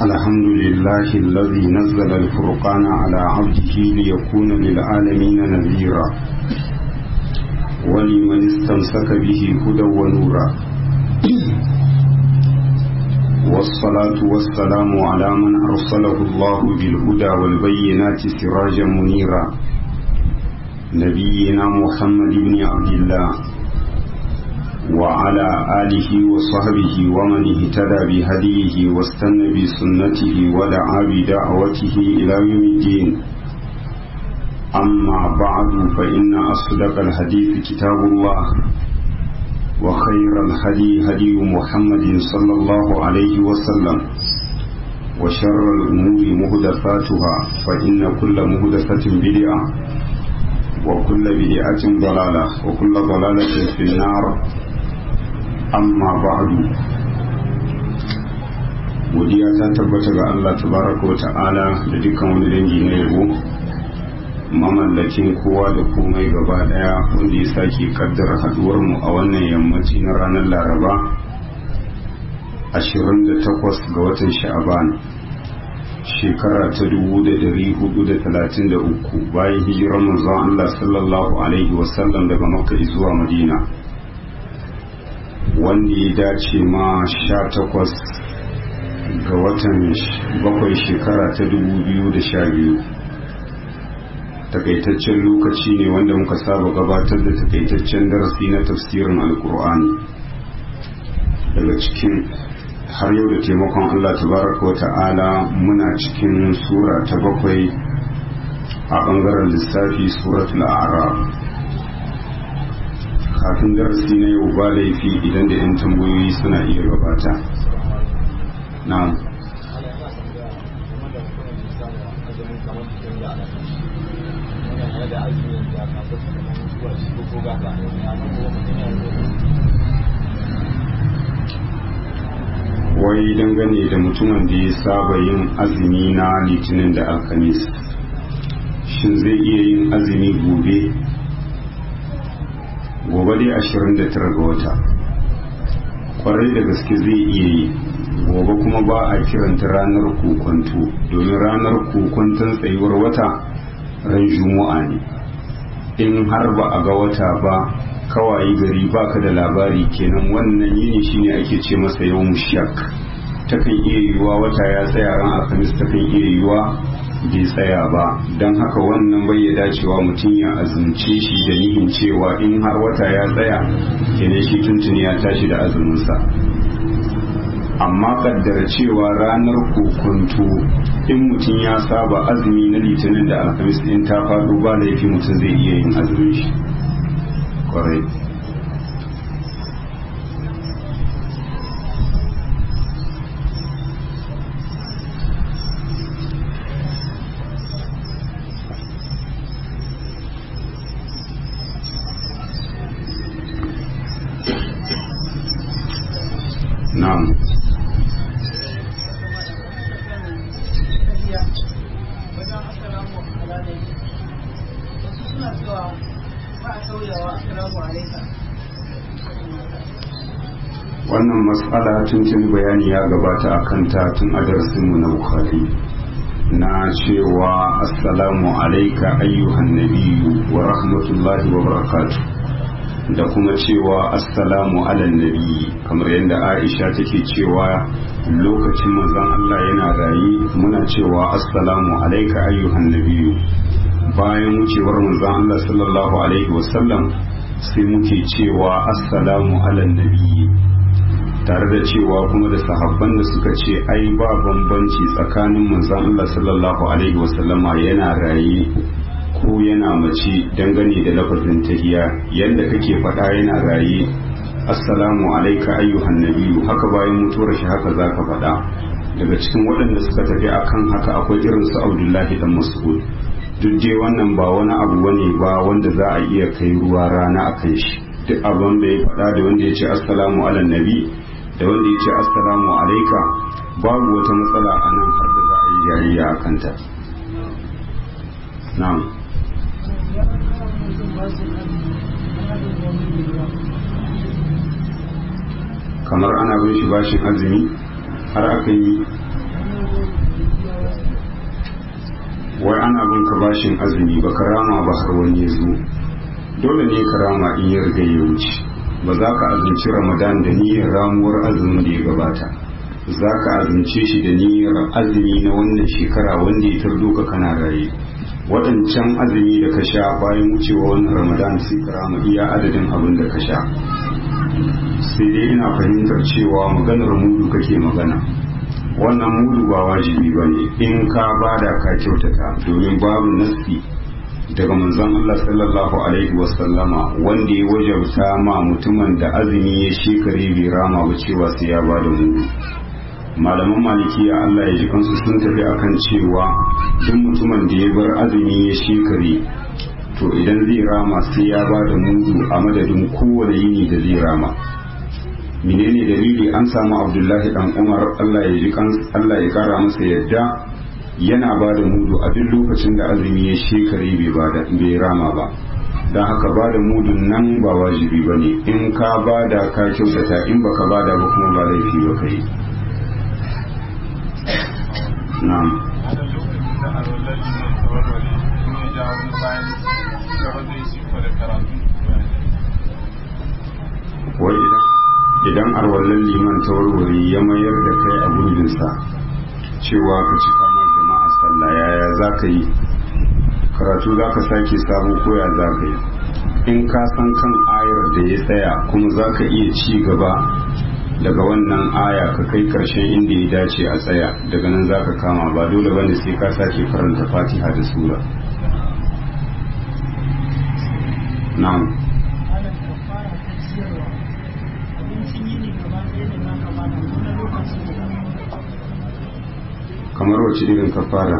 الحمد لله الذي نزل الفرقان على عبده ليكون للعالمين نذيرا ولمن استمسك به هدى ونورا والصلاة والسلام على من أرسله الله بالهدى والبينات سراجا منيرا نبينا محمد بن عبد الله وعلى آله وصحبه ومن اهتدى بهديه واستنى بسنته ودعا بدعوته إلى يوم الدين أما بعد فإن أصدق الحديث كتاب الله وخير الهدي هدي محمد صلى الله عليه وسلم وشر الأمور مهدفاتها فإن كل مهدفة بدعة وكل بدعة ضلالة وكل ضلالة في النار amma ba'du godiya ta tabbata ga Allah tabaraka wa ta'ala da dukkan wani dangi na yabo mamallakin kowa da komai gaba daya wanda ya sake kaddara haduwar mu a wannan yammaci na ranar laraba 28 ga watan sha'aban shekara ta 1433 bayan hijirar manzon Allah sallallahu alaihi wasallam daga makka zuwa madina wanda ya dace ma sha takwas ga watan bakwai shekara ta dubu biyu da sha biyu takaitaccen lokaci ne wanda muka saba gabatar da takaitaccen darasi na tafsirin alkur'ani daga cikin har yau da taimakon allah tabaraka wa ta'ala muna cikin sura ta bakwai a bangaren lissafi suratul a'raf kafin darasi na yau ba laifi idan da 'yan tambayoyi suna iya gabata na wai dangane da mutumin da ya saba yin azumi na litinin da alkamis shin zai iya yin azumi gobe gobe dai ashirin da tara ga wata kwarai da gaske zai iya yi gobe kuma ba a kiranta ranar kokonto domin ranar kokonton tsayuwar wata ran juma'a ne in har ba a ga wata ba kawai gari baka da labari kenan wannan yini shine ake ce masa yau shak takan iya yiwuwa wata ya tsaya ran alhamis takan iya yiwuwa bai tsaya ba don haka wannan bai ya dacewa mutum ya azumce shi da nihin cewa in har wata ya tsaya kenan shi tuntuni ya tashi da azuminsa amma kaddara cewa ranar kokonto in mutum ya saba azumi na litinin da alhamis in ta faɗo ba laifi mutum zai iya yin azumin shi kwarai na'am wannan matsala tuntun bayani ya gabata a kanta tun a darasinmu na bukhari na cewa assalamu alaika ayyuhan nabiyyu wa rahmatullahi wa barakatuh da kuma cewa assalamu ala nabi kamar yadda aisha take cewa lokacin manzon Allah yana rayi muna cewa assalamu alaika ayyuhan nabiyyu bayan wucewar manzon Allah sallallahu alaihi wasallam sai muke cewa assalamu ala nabi tare da cewa kuma da sahabban da suka ce ai ba bambanci tsakanin manzon Allah sallallahu alaihi wasallama yana raye ko yana mace dangane da lafazin tahiya yadda kake faɗa yana raye assalamu alaika ayyuhan nabiyyu haka bayan mutuwar shi haka zaka faɗa daga cikin waɗanda suka tafi akan haka akwai irin su Abdullahi dan Mas'ud duk je wannan ba wani abu bane ba wanda za a iya kai ruwa rana akan shi duk abin da ya faɗa da wanda ya ce assalamu ala nabi da wanda ya ce assalamu alaika babu wata matsala a nan har da za a yi jayayya a kanta na'am kamar ana bin shi bashin azumi har aka yi kanka bashin azumi ba ka rama ba har wani ya zo dole ne ka rama in ya riga ya wuce ba za ka azumci ramadan da niyyar ramuwar azumin da ya gabata za ka azumce shi da niyyar azumi na wannan shekara wanda ya tardo ka kana raye waɗancan azumi da ka sha bayan wucewa wannan ramadan sai ka rama iya adadin abin da ka sha sai dai ina fahimtar cewa maganar mudu kake magana wannan mudu ba wajibi ba ne in ka bada ka kyautata domin babu nasi daga manzon Allah sallallahu alaihi wasallama wanda ya wajabta ma mutumin da azumi ya shekare bai rama ba cewa sai ya bada mudu malaman malikiya Allah ya ji kansu sun tafi akan cewa duk mutumin da ya bar azumi ya shekare to idan zai rama sai ya bada mudu a madadin kowane yini da zai rama menene dalili an samu abdullahi dan umar Allah ya ji Allah ya kara masa yadda yana ba da mudu a duk lokacin da azumi ya shekare bai rama ba don haka ba da mudun nan ba wajibi ba ne in ka ba da ka kyautata in baka ba da ba kuma ba laifi ba ka yi na'am wai idan idan arwallon liman ta warware ya mayar da kai a gurbinsa cewa ka cika ma jama'a sallah yaya za ka yi karatu za ka sake sabo koya za ka yi in ka san kan ayar da ya tsaya kuma za ka iya ci gaba daga wannan aya ka kai karshen inda ya dace a tsaya daga nan za ka kama ba dole bane sai ka sake karanta fatiha da sura na'am kamar wace irin kafara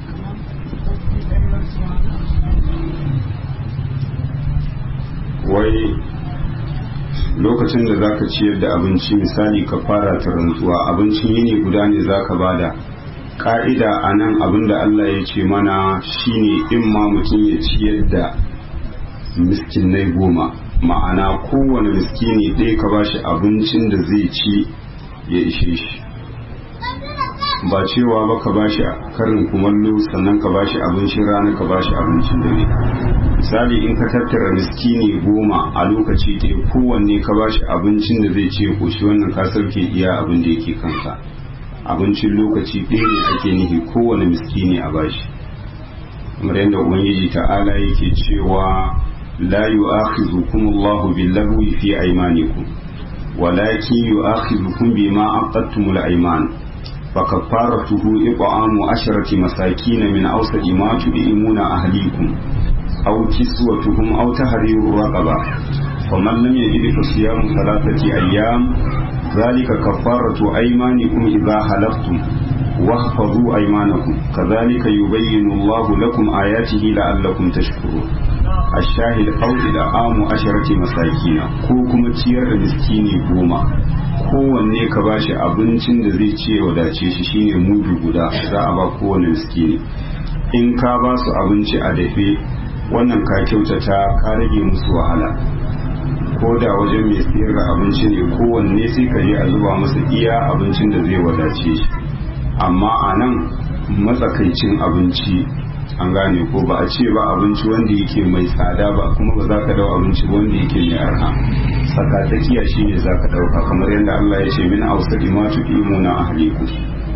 wai lokacin da zaka ciyar da abinci misali kafara ta rantsuwa abincin yini guda ne zaka bada ka'ida a nan abinda Allah ya ce mana shine in ma mutum ya ciyar da miskinai goma ma'ana kowane miskini ɗaya ka bashi abincin da zai ci ya ishe shi ba cewa ba ka bashi karin kumallo sannan ka bashi abincin rana ka bashi abincin dare misali in ka tattara miskini goma a lokaci ɗaya kowanne ka bashi abincin da zai ce koshi wannan ka sauke iya abin da yake kanka abincin lokaci ɗaya ne ake nihi kowane miskini a bashi kamar yadda ubangiji ta'ala yake cewa la yu'akhidhukum Allahu bil-lagwi fi aymanikum walakin yu'akhidhukum bima aqadtumul ayman فكفارته إطعام عشرة مساكين من أوسط ما تطعمون أهليكم أو كسوتهم أو تحرير رقبة فمن لم يجد فصيام ثلاثة أيام ذلك كفارة أيمانكم إذا حلفتم واحفظوا أيمانكم كذلك يبين الله لكم آياته لعلكم تشكرون الشاهد أو إلى عام عشرة مساكين كوكم تير مسكيني بوما kowanne ka bashi abincin da zai ce wadace shi shine mudu guda za a ba kowane miskini in ka ba su abinci a dafe wannan ka kyautata ka rage musu wahala ko da wajen mai siyar da abinci ne kowanne sai ka je a zuba masa iya abincin da zai wadace shi amma a nan matsakaicin abinci an gane ko ba a ce ba abinci wanda yake mai tsada ba kuma ba za ka dau abinci wanda yake mai arha tsakatsakiya shi ne za ka dauka kamar yadda Allah ya ce min ausadi ma tuqimu na ahliku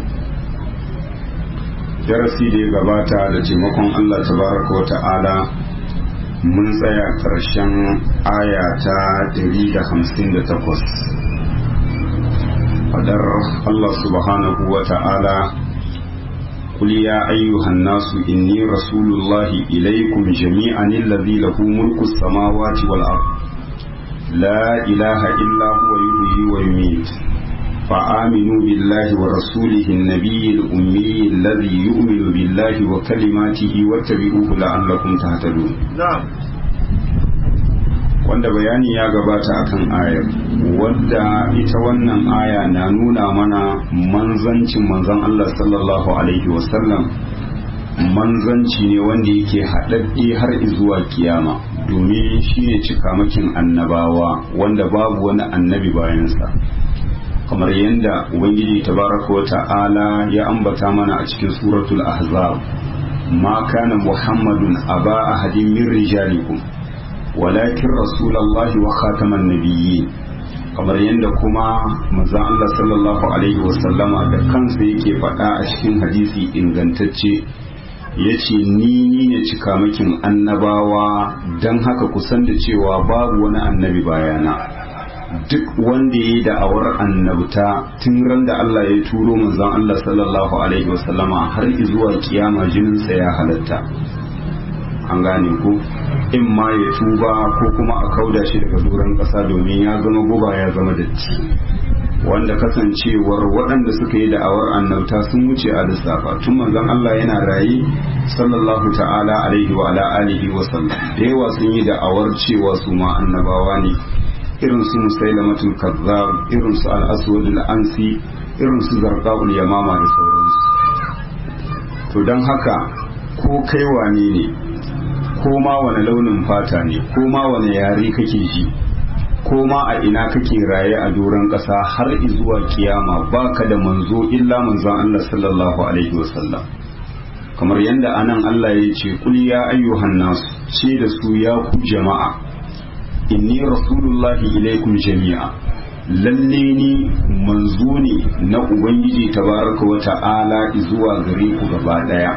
darasi da ya gabata da taimakon Allah tabaraka wa ta'ala mun tsaya karshen aya ta 158 fadar Allah subhanahu wa ta'ala قل يا أيها الناس إني رسول الله إليكم جميعا الذي له ملك السماوات والأرض لا إله إلا هو يحيي ويميت فآمنوا بالله ورسوله النبي الأمي الذي يؤمن بالله وكلماته واتبعوه لعلكم تهتدون نعم wanda bayani ya gabata akan ayar wadda ita wannan aya na nuna mana manzancin manzan Allah sallallahu alaihi wasallam manzanci ne wanda yake haɗaɗɗe har zuwa kiyama domin shi ne cikamakin annabawa wanda babu wani annabi bayansa kamar yadda ubangiji tabaraka wa ta'ala ya ambata mana a cikin suratul ahzab ma kana muhammadun aba ahadin min rijalikum walakin rasulullahi wa khataman nabiyyin kamar yadda kuma manzon Allah sallallahu alaihi wasallama da kansa yake faɗa a cikin hadisi ingantacce ya ce ni ni ne cikamakin annabawa don haka kusan da cewa babu wani annabi bayana duk wanda ya yi da'awar annabta tun ran da Allah ya turo manzon Allah sallallahu alaihi wasallama har zuwa kiyama jininsa ya halatta an gane ko in ma ya tuba ko kuma a kauda shi daga doron ƙasa domin ya zama guba ya zama datti wanda kasancewar waɗanda suka yi da'awar annabta sun wuce a lissafa tun manzon Allah yana raye sallallahu ta'ala alaihi wa ala alihi wa sallam da yawa sun yi da'awar cewa su ma annabawa ne irin su musailamatul kazzab irin su al-aswad al-ansi irin su zarqaul yamama da sauransu to don haka ko kai wane ne ko ma wani launin fata ne ko ma wani yare kake ji ko ma a ina kake raye a doron ƙasa har zuwa kiyama baka da manzo illa manzon Allah sallallahu alaihi wasallam kamar yadda anan Allah ya ce kul ya ayyuhan nas ce da su ya ku jama'a inni rasulullahi ilaikum jami'a lalle ni manzo ne na ubangiji tabaraka wa ta'ala zuwa gare ku gaba daya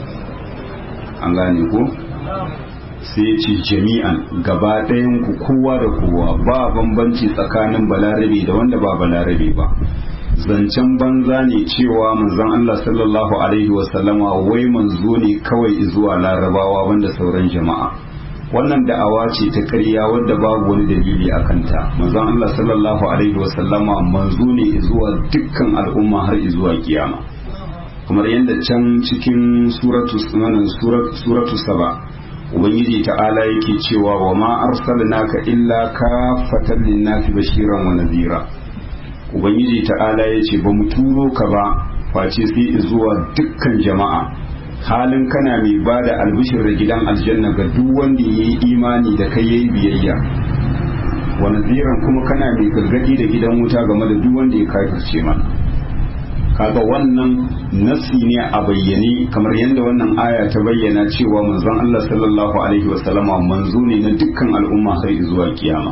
an gane ko sai ce jami'an gaba ɗayan ku kowa da kowa ba bambanci tsakanin balarabe da wanda ba balarabe ba zancen banza ne cewa manzon Allah sallallahu alaihi wasallama wai manzo ne kawai zuwa larabawa wanda sauran jama'a wannan da'awa ce ta ƙarya wadda babu wani dalili a kanta manzon Allah sallallahu alaihi wasallama manzo ne zuwa dukkan al'umma har zuwa kiyama kamar yadda can cikin suratu suratu saba ubangiji ta'ala yake cewa wa ma arsalnaka illa kafatan linnasi bashiran wa nadhira ubangiji ta'ala yace ba mu turo ka ba face sai zuwa dukkan jama'a halin kana mai bada albishir da gidan aljanna ga duk wanda yayi imani da kai yayi biyayya wa nadhiran kuma kana mai gargadi da gidan wuta game da duk wanda ya kafirce mana kaga wannan nasi ne a bayyane kamar yadda wannan aya ta bayyana cewa manzon Allah sallallahu alaihi wasallama manzo ne na dukkan al'umma har zuwa kiyama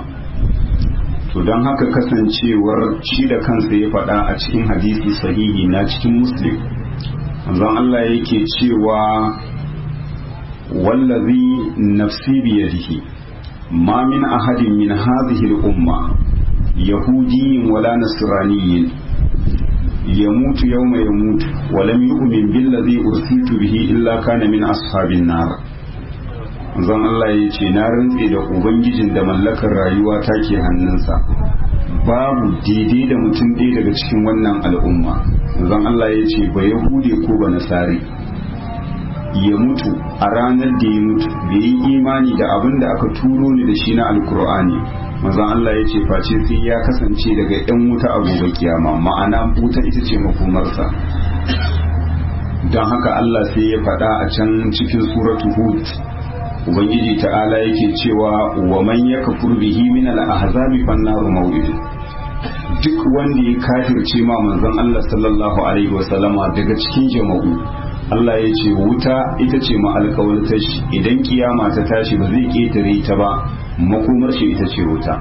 to don haka kasancewar shi da kansa ya faɗa a cikin hadisi sahihi na cikin muslim manzon Allah yake cewa wallazi nafsi biyadihi ma min ahadin min hadhihi al-umma yahudiyyin wala nasraniyyin يموت يوم يموت ولم يؤمن بالذي أرسلت به إلا كان من أصحاب النار zan Allah ya ce na rantse da ubangijin da mallakar rayuwa ta ke hannunsa babu daidai da mutum ɗaya daga cikin wannan al'umma zan Allah ya ce ba yahude ko ba nasari ya mutu a ranar da ya mutu bai yi imani da abin da aka turo ni da shi na alkur'ani manzon Allah ya ce face sai ya kasance daga yan wuta a gobe kiyama ma'ana wuta ita ce makomarsa don haka Allah sai ya faɗa a can cikin suratu hud ubangiji ta'ala yake cewa wa man yakfur bihi min al-ahzabi fannaru maw'id duk wanda ya kafirce ma manzon Allah sallallahu alaihi wasallama daga cikin jama'u Allah ya ce wuta ita ce ma alƙawarta shi idan kiyama ta tashi ba zai ƙetare ta ba makomar shi ita ce wuta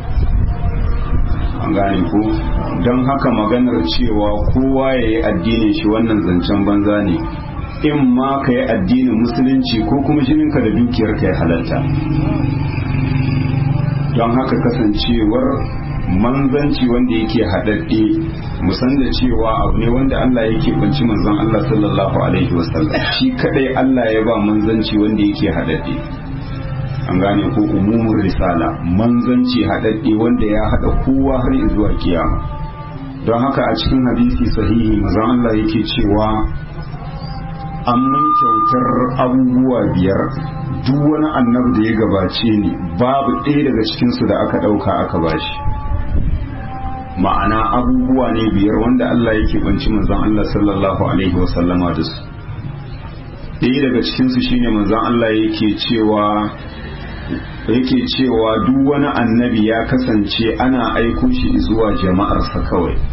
an gane ko don haka maganar cewa kowa ya yi addinin shi wannan zancen banza ne in ma ka yi addinin musulunci ko kuma jininka da dukiyar ka ya halarta don haka kasancewar manzanci wanda yake haɗaɗɗe musan da cewa abu ne wanda Allah yake banci manzon Allah sallallahu alaihi wasallam shi kadai Allah ya ba manzanci wanda yake haɗaɗɗe an gane ko umumin risala manzanci haɗaɗɗe wanda ya haɗa kowa har zuwa kiyama don haka a cikin hadisi sahihi manzon Allah yake cewa an mun kyautar abubuwa biyar duk wani annabi da ya gabace ni babu ɗaya daga cikinsu da aka ɗauka aka bashi ma'ana abubuwa ne biyar wanda Allah yake banci manzon Allah sallallahu alaihi wasallama da su ɗaya daga cikinsu shine manzon Allah yake cewa yake cewa duk wani annabi ya kasance ana aiko shi zuwa jama'arsa kawai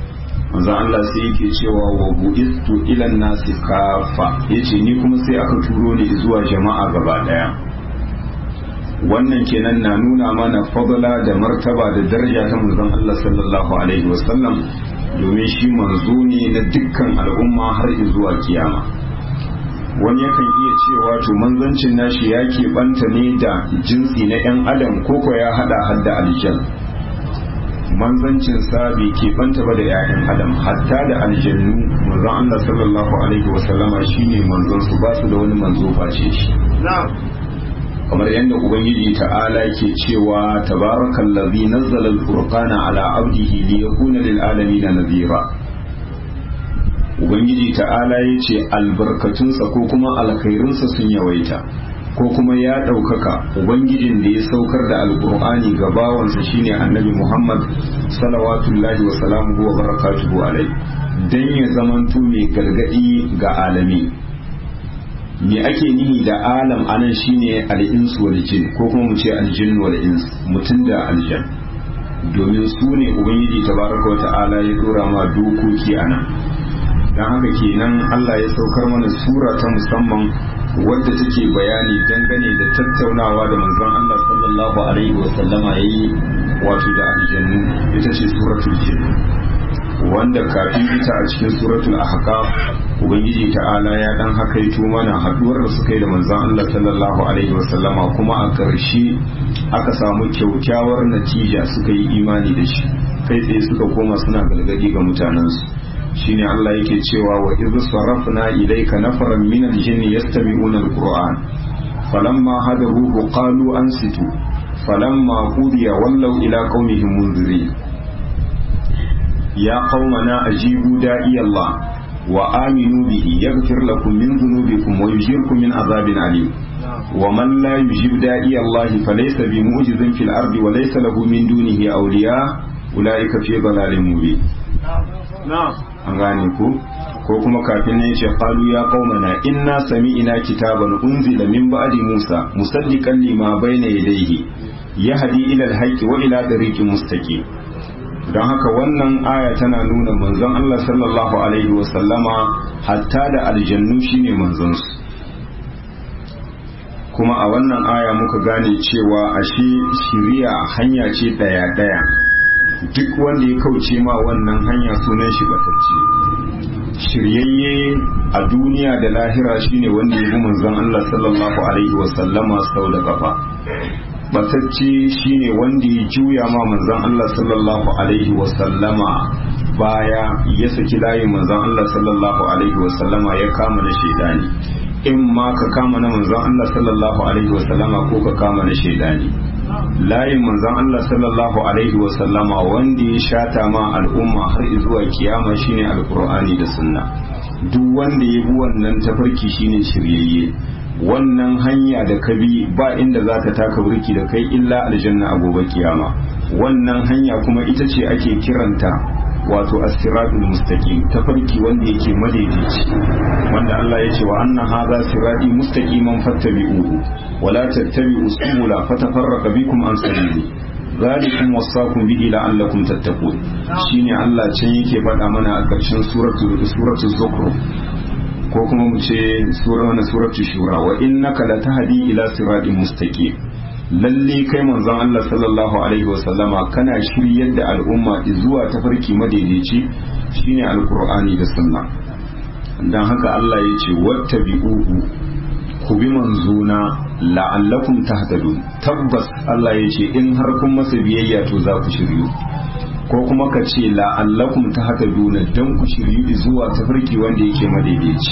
manzon Allah sai yake cewa wa bu'istu ila nasi kafa yace ni kuma sai aka turo ni zuwa jama'a gaba daya wannan kenan na nuna mana fadla da martaba da daraja ta manzon Allah sallallahu alaihi wasallam domin shi manzo ne na dukkan al'umma har zuwa kiyama wani yakan iya cewa to manzancin nashi ya keɓanta ne da jinsi na 'yan adam koko ya hada hadda aljan manzancin sa bai keɓanta ba da 'ya'yan adam hatta da aljannu manzon Allah sallallahu alaihi wasallama shine manzon su ba su da wani manzo face shi kamar yadda ubangiji ta'ala ke cewa tabarakallazi nazzala al-furqana ala abdihi liyakuna lil alamin nadhira ubangiji ta'ala yace albarkatunsa ko kuma alkhairinsa sun yawaita ko kuma ya ɗaukaka ubangijin da ya saukar da alkur'ani ga bawansa shine annabi muhammad salawatullahi wa salamuhu wa barakatuhu alai dan ya zamanto mai gargadi ga alami me ake nihi da alam anan shine al-insu wal jin ko kuma mu ce al-jinn wal ins mutum da aljan domin su ne ubangiji tabaraka wa ta'ala ya dora ma dokoki anan dan haka kenan Allah ya saukar mana sura ta musamman wadda take bayani dangane da tattaunawa da manzon Allah sallallahu alaihi wa sallama yayi wato da aljannu ita ce suratul jin wanda kafin ita a cikin suratul ahqaf ubangiji ta'ala ya dan hakaito mana haduwar da suka yi da manzon Allah sallallahu alaihi wa sallama kuma a ƙarshe aka samu kyaukyawar natija suka yi imani da shi kai tsaye suka koma suna galgadi ga mutanensu shine Allah yake cewa wa idh sarafna ilayka nafaran min al-jinni yastami'una al-qur'an falamma hadaruhu qalu ansitu falamma qudiya wallaw ila qaumihim munzirin ya qaumana ajibu da'i Allah wa aminu bihi yaghfir lakum min dhunubikum wa yujirkum min azabin alim ومن لا يجيب داعي الله فليس بمعجز في الأرض وليس له من دونه أولياء أولئك في ضلال مبين نعم an gane ku ko kuma kafin ne ce qalu ya qaumana inna sami'na kitaban unzila min ba'di Musa musaddiqan lima bayna yadayhi yahdi ila al-haqqi wa ila tariqin mustaqim don haka wannan aya tana nuna manzon Allah sallallahu alaihi wa sallama hatta da aljannu shine manzon su kuma a wannan aya muka gane cewa ashe shiriya hanya ce daya daya duk wanda ya kauce ma wannan hanya sunan shi batacce shiryayye a duniya da lahira shine wanda ya bi manzon Allah sallallahu alaihi wa sallama sau da kafa batacce shine wanda ya juya ma manzon Allah sallallahu alaihi wa sallama baya ya saki layin manzon Allah sallallahu alaihi wa sallama ya kama na shaidani in ma ka kama na manzon Allah sallallahu alaihi wa sallama ko ka kama na shaidani layin manzon Allah sallallahu alaihi wa sallama wanda ya shata ma al'umma har zuwa kiyama shine alqur'ani da sunna duk wanda ya bi wannan tafarki shine shiryayye wannan hanya da ka bi ba inda za ka taka burki da kai illa aljanna a gobe kiyama wannan hanya kuma ita ce ake kiranta wato as-siratul mustaqim tafarki wanda yake madaidaici wanda Allah ya ce wa anna hadha sirati mustaqiman fattabi'uhu wa la tattabi'us subula fatafarraqa bikum an sabili zalikum wasaqum bihi la'allakum tattaqun shine Allah can yake faɗa mana a ƙarshen suratul suratul zukhruf ko kuma mu ce sura na suratul shura wa innaka latahdi ila siratin mustaqim lalle kai manzon Allah sallallahu alaihi wasallama kana shiryar da al'umma zuwa tafarki madaidaici shine alqur'ani da sunna dan haka Allah ya ce wattabi'uhu ku bi manzona la'allakum tahtadun tabbas Allah ya ce in har kun masa biyayya to za ku shiryu ko kuma ka ce la'allakum tahtaduna dan ku shiryu zuwa tafarki wanda yake madaidaici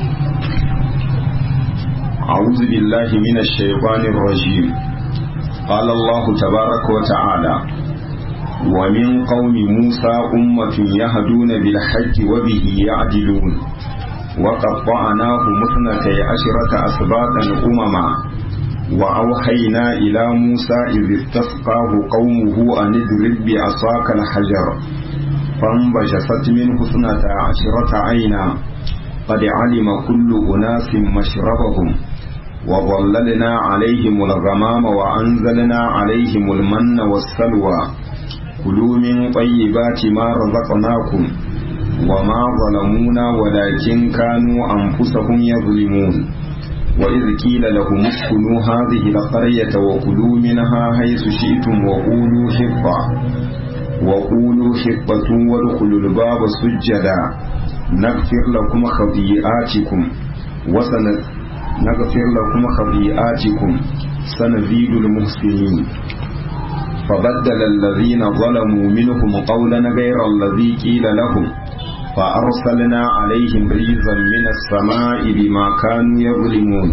أعوذ بالله من الشيطان الرجيم قال الله تبارك وتعالى ومن قوم موسى أمة يهدون بالحج وبه يعدلون وقطعناه مثنتي عشرة أسباطا أمما وأوحينا إلى موسى إذ استسقاه قومه أن اضرب بعصاك الحجر فانبجست منه اثنتا عشرة عينا قد علم كل أناس مشربهم وظللنا عليهم الغمام وأنزلنا عليهم المن والسلوى كلوا من طيبات ما رزقناكم وما ظلمونا ولكن كانوا أنفسهم يظلمون وإذ قيل لهم اسكنوا هذه القرية وكلوا منها حيث شئتم وقولوا حطة وقولوا حطة وادخلوا الباب سجدا نغفر لكم خطيئاتكم وسن نغفر لكم خطيئاتكم سنزيد المحسنين فبدل الذين ظلموا منهم قولا غير الذي قيل لهم فأرسلنا عليهم ريزا من السماء بما كانوا يظلمون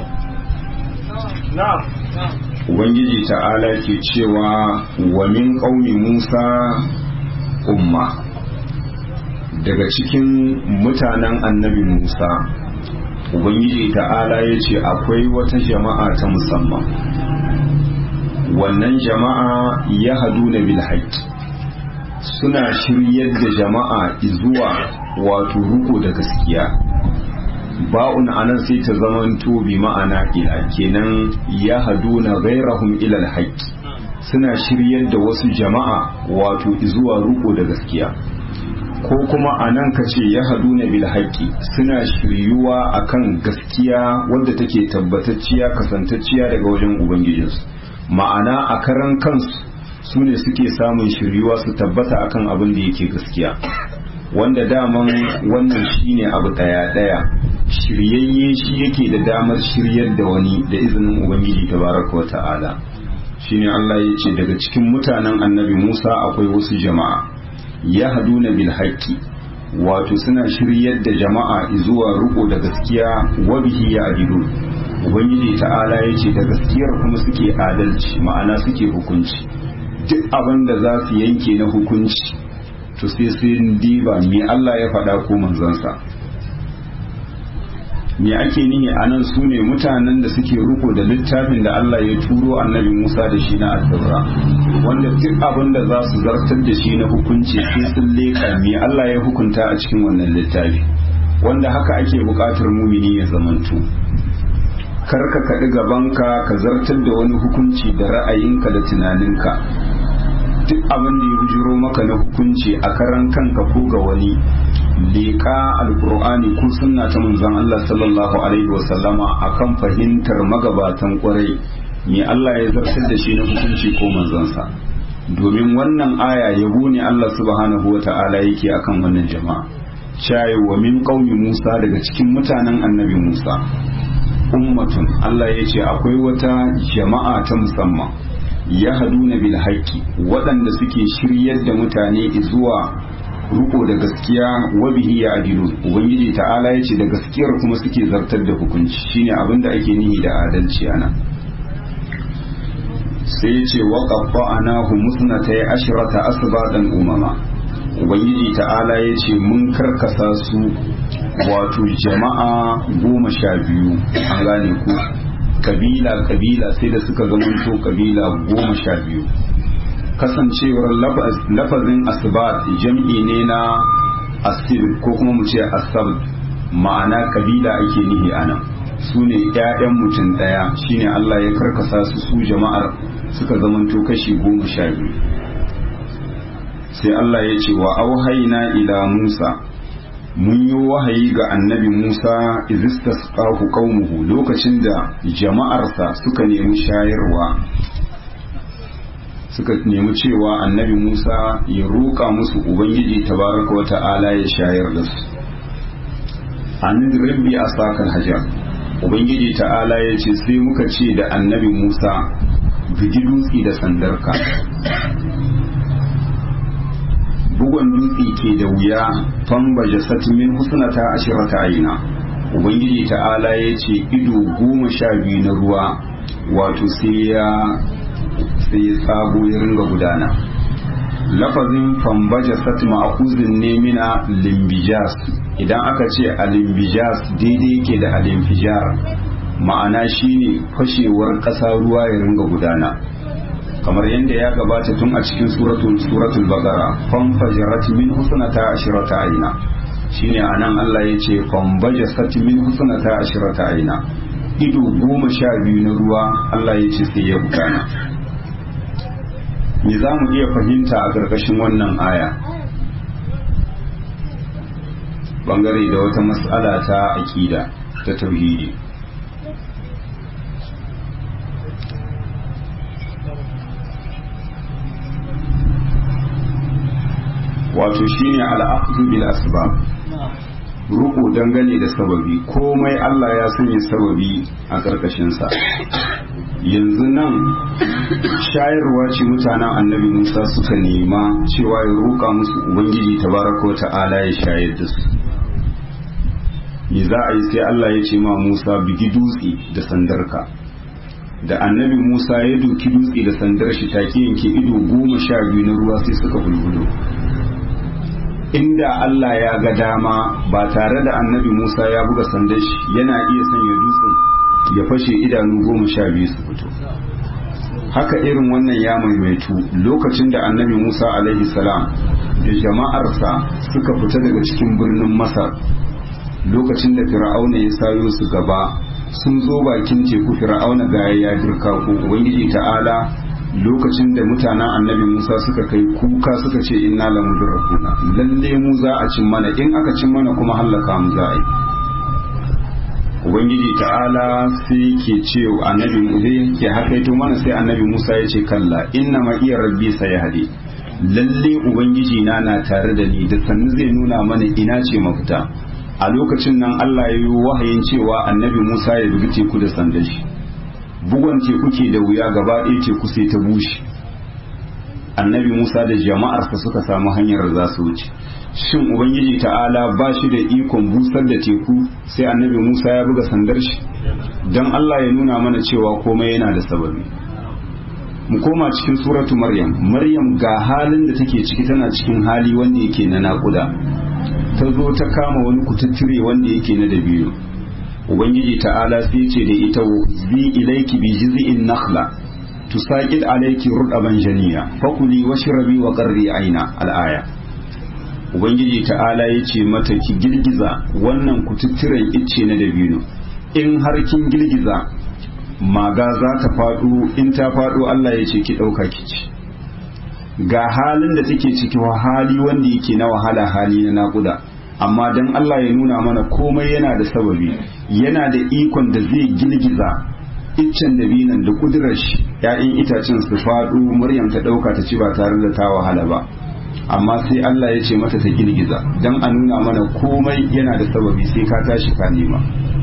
Ubangiji ta'ala ke cewa wa min ƙaumi Musa umma daga cikin mutanen annabi Musa Ubangiji ta'ala ya ce akwai wata jama'a ta musamman wannan jama'a ya hadu na bilhaƙi suna shiryar da jama'a zuwa wato ruko da gaskiya ba'un anan sai ta zamanto bi ma'ana ila kenan ya haduna ghairahum ila alhaq suna shiryar da wasu jama'a wato zuwa ruko da gaskiya ko kuma anan kace ya haduna bil haqqi suna shiryuwa akan gaskiya wadda take tabbatacciya kasantacciya daga wajen ubangijinsu ma'ana a karan kansu su ne suke samun shiryuwa su tabbata akan abin da yake gaskiya wanda daman wannan shine abu daya daya shiryayye shi yake da damar shiryar da wani da izinin ubangiji tabaraka wata'ala shine Allah ya ce daga cikin mutanen annabi Musa akwai wasu jama'a ya haduna bil haqqi wato suna shiryar da jama'a zuwa riko da gaskiya wa bihi ya adilun ubangiji ta'ala ya ce da gaskiyar kuma suke adalci ma'ana suke hukunci duk abin da za su yanke na hukunci to sai sun diba me Allah ya faɗa ko manzansa me ake nihi a nan su ne mutanen da suke riko da littafin da Allah ya turo annabi Musa da shi na attaura wanda duk abin da za su zartar da shi na hukunci sai sun leƙa me Allah ya hukunta a cikin wannan littafi wanda haka ake buƙatar mumini ya zamanto kar ka kaɗi gabanka ka zartar da wani hukunci da ra'ayinka da tunaninka duk abin da ya bujiro maka na hukunci a karan kanka ko ga wani leƙa alkur'ani ko sunna ta manzon Allah sallallahu alaihi wasallama akan fahimtar magabatan kwarai me Allah ya zartar da shi na hukunci ko manzonsa domin wannan aya yabo ne Allah subhanahu wa ta'ala yake akan wannan jama'a shayi wa min qaumi Musa daga cikin mutanen annabi Musa ummatun Allah ya ce akwai wata jama'a ta musamman ya haduna bil haqqi waɗanda suke shiryar da mutane zuwa ruko da gaskiya wa bihi ya adilu ubangiji ta'ala ya ce da gaskiyar kuma suke zartar da hukunci shine abin da ake nihi da adalci ana sai ya ce wa qaffa'anahu musnatay ashrata asbatan umama ubangiji ta'ala ya ce mun karkasa su wato jama'a goma sha biyu an gane ku kabila kabila sai da suka zamanto kabila goma sha biyu kasancewar lafazin asibat jam'i ne na asib ko kuma mu ce asab ma'ana kabila ake nihi anan su ne 'ya'yan mutum ɗaya shine Allah ya karkasa su su jama'ar suka zamanto kashi goma sha biyu sai Allah ya ce wa auhaina ila Musa mun yi wahayi ga annabi Musa izistasqahu qaumuhu lokacin da jama'arsa suka nemi shayarwa suka nemi cewa annabi Musa ya roƙa musu ubangiji tabaraka wa ta'ala ya shayar da su an rabbi asakal hajar ubangiji ta'ala ya ce sai muka ce da annabi Musa bigi dutse da sandarka bugon dutse ke da wuya famba jasat min husnata ashirata aina ubangiji ta'ala ya ce ido goma sha biyu na ruwa wato sai ya sai ya tsago ya ringa gudana lafazin fambaja sat ma'akuzin ne mina limbijas idan aka ce a limbijas daidai yake da alimfijar ma'ana shine fashewar ƙasa ruwa ya ringa gudana kamar yadda ya gabata tun a cikin suratul suratul baqara famfajarat min husnata ashrata aina shine anan Allah ya ce fambajasat min husnata ashrata aina ido goma sha biyu na ruwa Allah ya ce sai ya gudana me za mu iya fahimta a ƙarƙashin wannan aya bangare da wata matsala ta aƙida ta tauhidi wato shine al'aqdu bil asbab ruku dangane da sababi komai Allah ya sanya sababi a ƙarƙashinsa yanzu nan shayarwa ce mutanen annabi musa suka nema cewa ya roƙa musu ubangiji tabaraka ta'ala ya shayar da su me za a yi sai Allah ya ce ma musa bigi dutse da sandarka da annabi musa ya doki dutse da sandar shi take yanke ido goma sha biyu na ruwa sai suka bulbulo inda Allah ya ga dama ba tare da annabi Musa ya buga sandan shi yana iya sanya dutsen ya fashe idanu goma sha biyu su fito haka irin wannan ya maimaitu lokacin da annabi Musa alaihi salam da jama'arsa suka fita daga cikin birnin Masar lokacin da fir'auna ya sayo su gaba sun zo bakin teku fir'auna ga ya dirka ko ubangiji ta'ala lokacin da mutanen annabi Musa suka kai kuka suka ce inna la mudrakuna lalle mu za a cin mana in aka cin mana kuma hallaka mu za a yi ubangiji ta'ala sai ke ce annabi Musa ke hakaito mana sai annabi Musa ya ce kalla inna ma iya rabbi sayahdi lalle ubangiji na na tare da ni da sannu zai nuna mana ina ce mafita a lokacin nan Allah ya yi wahayin cewa annabi Musa ya bugi teku da sandan shi bugon teku ke da wuya gaba ɗaya teku sai ta bushe annabi musa da jama'arsa suka samu hanyar da za su wuce shin ubangiji ta'ala ba shi da ikon busar da teku sai annabi musa ya buga sandar shi don allah ya nuna mana cewa komai yana da sababi mu koma cikin suratu maryam maryam ga halin da take ciki tana cikin hali wanda yake na naƙuda ta zo ta kama wani kututture wanda yake na dabino ubangiji ta'ala sai ce da ita zi ilaiki bi jiz'in nakhla tusaqid alayki rudaban janiya fakuli washrabi wa qarri aina al-aya ubangiji ta'ala yace mata ki girgiza wannan kututturen icce na dabino in har kin girgiza maga za ta faɗo in ta faɗo Allah ya ce ki ɗauka ki ci ga halin da take ciki wa hali wanda yake na wahala hali na naƙuda amma dan Allah ya nuna mana komai yana da sababi yana da ikon da zai girgiza iccen dabinan da kudurar shi ya'yan itacen su faɗo maryam ta ɗauka ta ci ba tare da ta wahala ba amma sai Allah ya ce mata ta girgiza dan a nuna mana komai yana da sababi sai ka tashi ka nema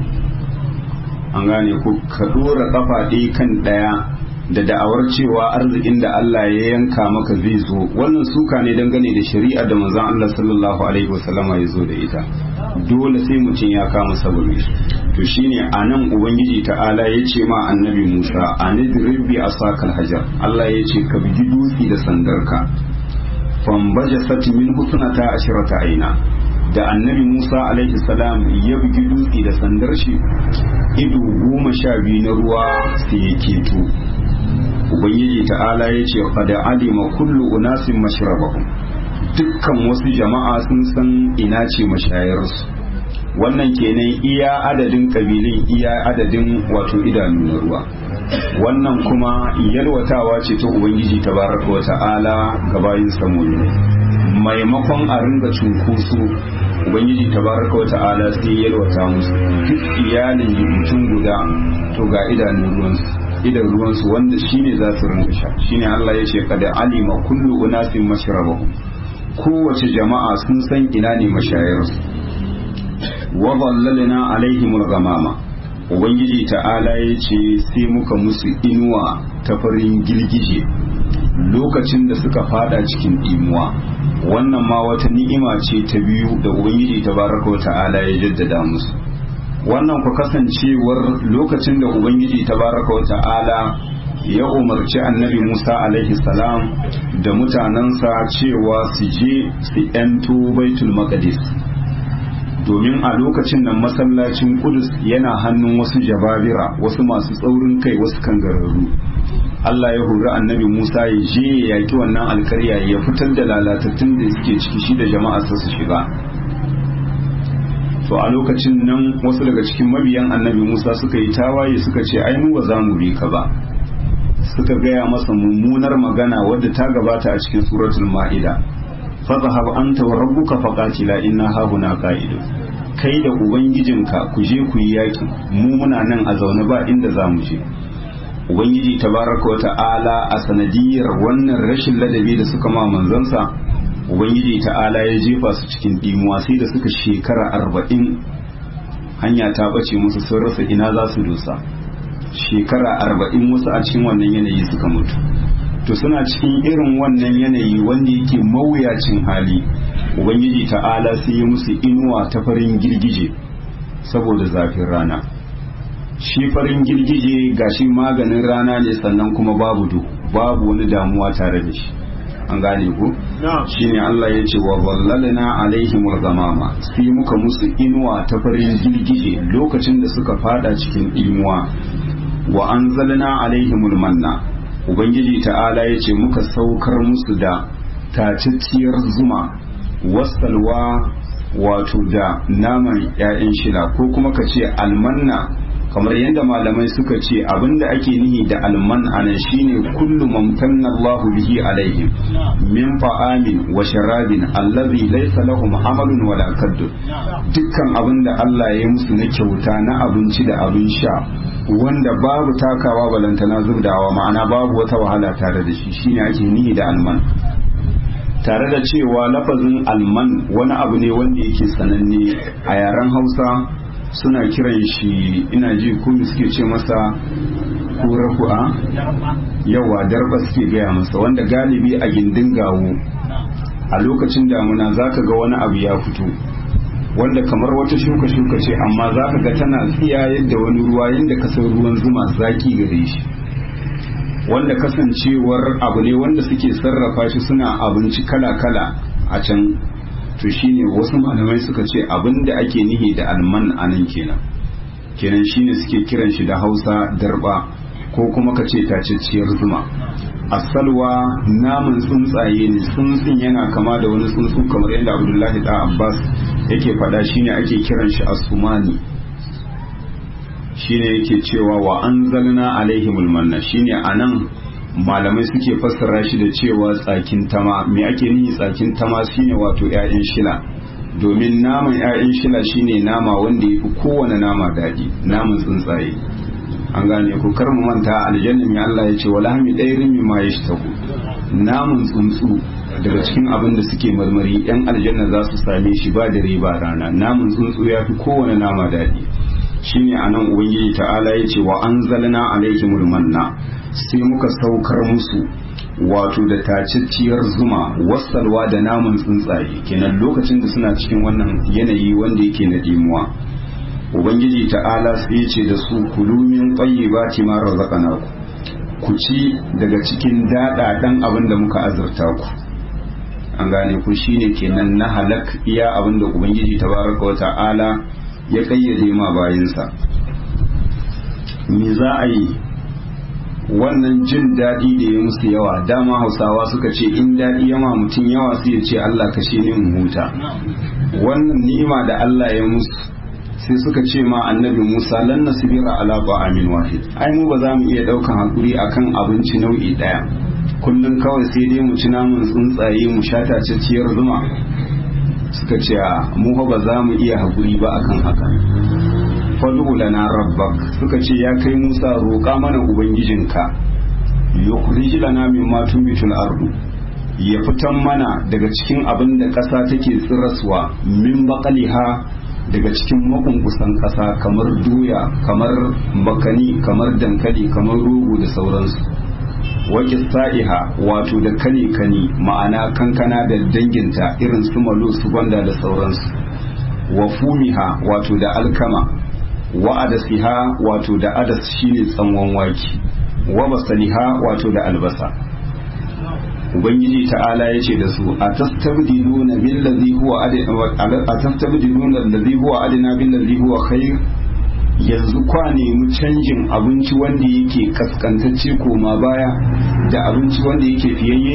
an gane ko ka dora kafa ɗaya kan ɗaya da da'awar cewa arzikin da Allah ya yanka maka zai zo wannan suka ne dangane da shari'a da manzon Allah sallallahu alaihi wasallama ya zo da ita dole sai mutum ya kama sababi to shine anan ubangiji ta'ala ya ce ma annabi Musa anidrib bi asakal hajar Allah ya ce ka bigi dutsi da sandarka fambajasat min husnata ashrata aina da annabi Musa alaihi salam ya bugi dutse da sandar shi ido goma sha biyu na ruwa sai ya keto ubangiji ta'ala ya ce qad alima kullu unasin mashrabahum dukkan wasu jama'a sun san ina ce mashayarsu wannan kenan iya adadin kabilin iya adadin wato idanu na ruwa wannan kuma yalwatawa ce ta ubangiji tabaraka wa ta'ala ga bayin samuni maimakon a ringa cunkoso ubangiji tabaraka wa ta'ala sai yalwata musu duk iyalin mutum guda to ga idanun ruwansu idan ruwansu wanda shine za su ringa sha shine Allah ya ce kada alima kullu unasin mashrabahum kowace jama'a sun san ina ne mashayarsu wa dhallalna alaihim al-ghamama ubangiji ta'ala ya ce sai muka musu inuwa ta farin girgije lokacin da suka fada cikin imuwa wannan ma wata ni'ima ce ta biyu da ubangiji tabaraka wa ta'ala ya jaddada musu wannan ku kasancewar lokacin da ubangiji tabaraka wa ta'ala ya umarci annabi musa alaihi salam da mutanensa cewa su je su yanto baitul maqdis domin a lokacin nan masallacin kudus yana hannun wasu jababira wasu masu tsaurin kai wasu kangararru Allah ya hori annabi Musa ya je ya yaki wannan alkarya ya fitar da lalatattun da suke ciki shi da jama'arsa su shiga to a lokacin nan wasu daga cikin mabiyan annabi Musa suka yi tawaye suka ce ai mu ba za mu bi ka ba suka gaya masa mummunar magana wadda ta gabata a cikin suratul ma'ida fadhhab anta wa rabbuka faqatila inna hahuna qa'idun kai da ubangijinka ku je ku yi yaki mu muna nan a zaune ba inda za mu je ubangiji tabaraka wa ta'ala a sanadiyar wannan rashin ladabi da suka ma manzansa ubangiji ta'ala ya jefa su cikin dimuwa sai da suka shekara arba'in hanya ta bace musu sun rasa ina za su dosa shekara arba'in wasu a cikin wannan yanayi suka mutu to suna cikin irin wannan yanayi wanda yake mawuyacin hali ubangiji ta'ala sai ya musu inuwa ta farin girgije saboda zafin rana shi farin girgije gashi maganin rana ne sannan kuma babu duhu babu wani damuwa tare da shi an gane ku shine Allah ya ce wa wallalna alaihim gamama sai muka musu inuwa ta farin girgije lokacin da suka fada cikin inuwa wa anzalna alaihimul manna ubangiji ta'ala ya ce muka saukar musu da tacacciyar zuma wasalwa wato da naman 'ya'yan shila ko kuma ka ce almanna kamar yadda malamai suka ce abinda ake nihi da alman anan shine kullu mamtanna Allahu bihi alaihim min fa'amin wa sharabin allazi laysa lahum amalun wala kaddu dukkan abinda Allah ya yi musu na kyauta na abinci da abin sha wanda babu takawa balantana zubdawa ma'ana babu wata wahala tare da shi shine ake nihi da alman tare da cewa lafazin alman wani abu ne wanda yake sananne a yaren hausa suna kiran shi ina ji kuma suke ce masa kura ku'a yawa darba suke gaya masa wanda galibi a gindin gawo a lokacin damuna zaka ga wani abu ya fito wanda kamar wata shuka-shuka ce amma zaka ga tana tsiya yadda wani ruwa yadda kasar ruwan zuma zaki gare shi wanda kasancewar abu ne wanda suke sarrafa shi suna abinci kala-kala a can to shine wasu malamai suka ce abin da ake nihi da alman a nan kenan kenan shine suke kiran shi da hausa darba ko kuma ka ce tacacciyar zuma asalwa namun tsuntsaye ne tsuntsun yana kama da wani tsuntsu kamar yadda abdullahi da abbas yake faɗa shine ake kiran shi asumani shine yake cewa wa anzalna alaihimul manna shine anan malamai suke fassara shi da cewa tsakin tama me ake nihi tsakin tama shine wato 'ya'yan shila domin naman 'ya'yan shila shine nama wanda ya fi kowane nama daɗi naman tsuntsaye an gane ku kar mu manta aljanna mai Allah ya ce wala hami ɗairin mi ma yashtaku naman tsuntsu daga cikin abin da suke marmari yan aljanna za su same shi ba dare ba rana naman tsuntsu ya fi kowane nama daɗi shine anan ubangiji ta'ala ya ce wa anzalna alaihimul manna sai muka saukar musu wato da tacicciyar zuma wasalwa da namun tsuntsaye kenan lokacin da suna cikin wannan yanayi wanda yake na dimuwa ubangiji ta'ala sai ya ce da su kulu min tayyibati ma razaqnaku ku ci daga cikin daɗaɗan abin da muka azurta ku an gane ku shine kenan na halak iya abin da ubangiji tabaraka wa ta'ala ya kayyade ma bayinsa me za a yi wannan jin daɗi da ya musu yawa dama hausawa suka ce in daɗi yama mutum yawa sai ya ce Allah kashe ni in huta wannan ni'ima da Allah ya musu sai suka ce ma annabi Musa lan nasbira ala ba'amin wahid ai mu ba za mu iya daukan hakuri akan abinci nau'i daya kullum kawai sai dai mu ci namun tsuntsaye mu sha tacacciyar zuma suka ce mu ba za mu iya hakuri ba akan haka fadu lana rabbak suka ce ya kai Musa roƙa mana ubangijinka yukhrij lana mimma tumbitul ardu ya fitan mana daga cikin abin da ƙasa take tsiraswa min baqaliha daga cikin makunkusan ƙasa kamar doya kamar bakani kamar dankali kamar rogo da sauransu wake sa'iha wato da kane kani ma'ana kankana da danginta irin su malo su gwanda da sauransu wa fumiha wato da alkama wa adasiha wato da adas shine tsanwan waki wa basaliha wato da albasa ubangiji ta'ala ya ce da su a tastabdiluna billazi huwa a tastabdiluna allazi huwa adina billazi huwa khair yanzu kwa nemi canjin abinci wanda yake kaskantacce koma baya da abinci wanda yake fiyayye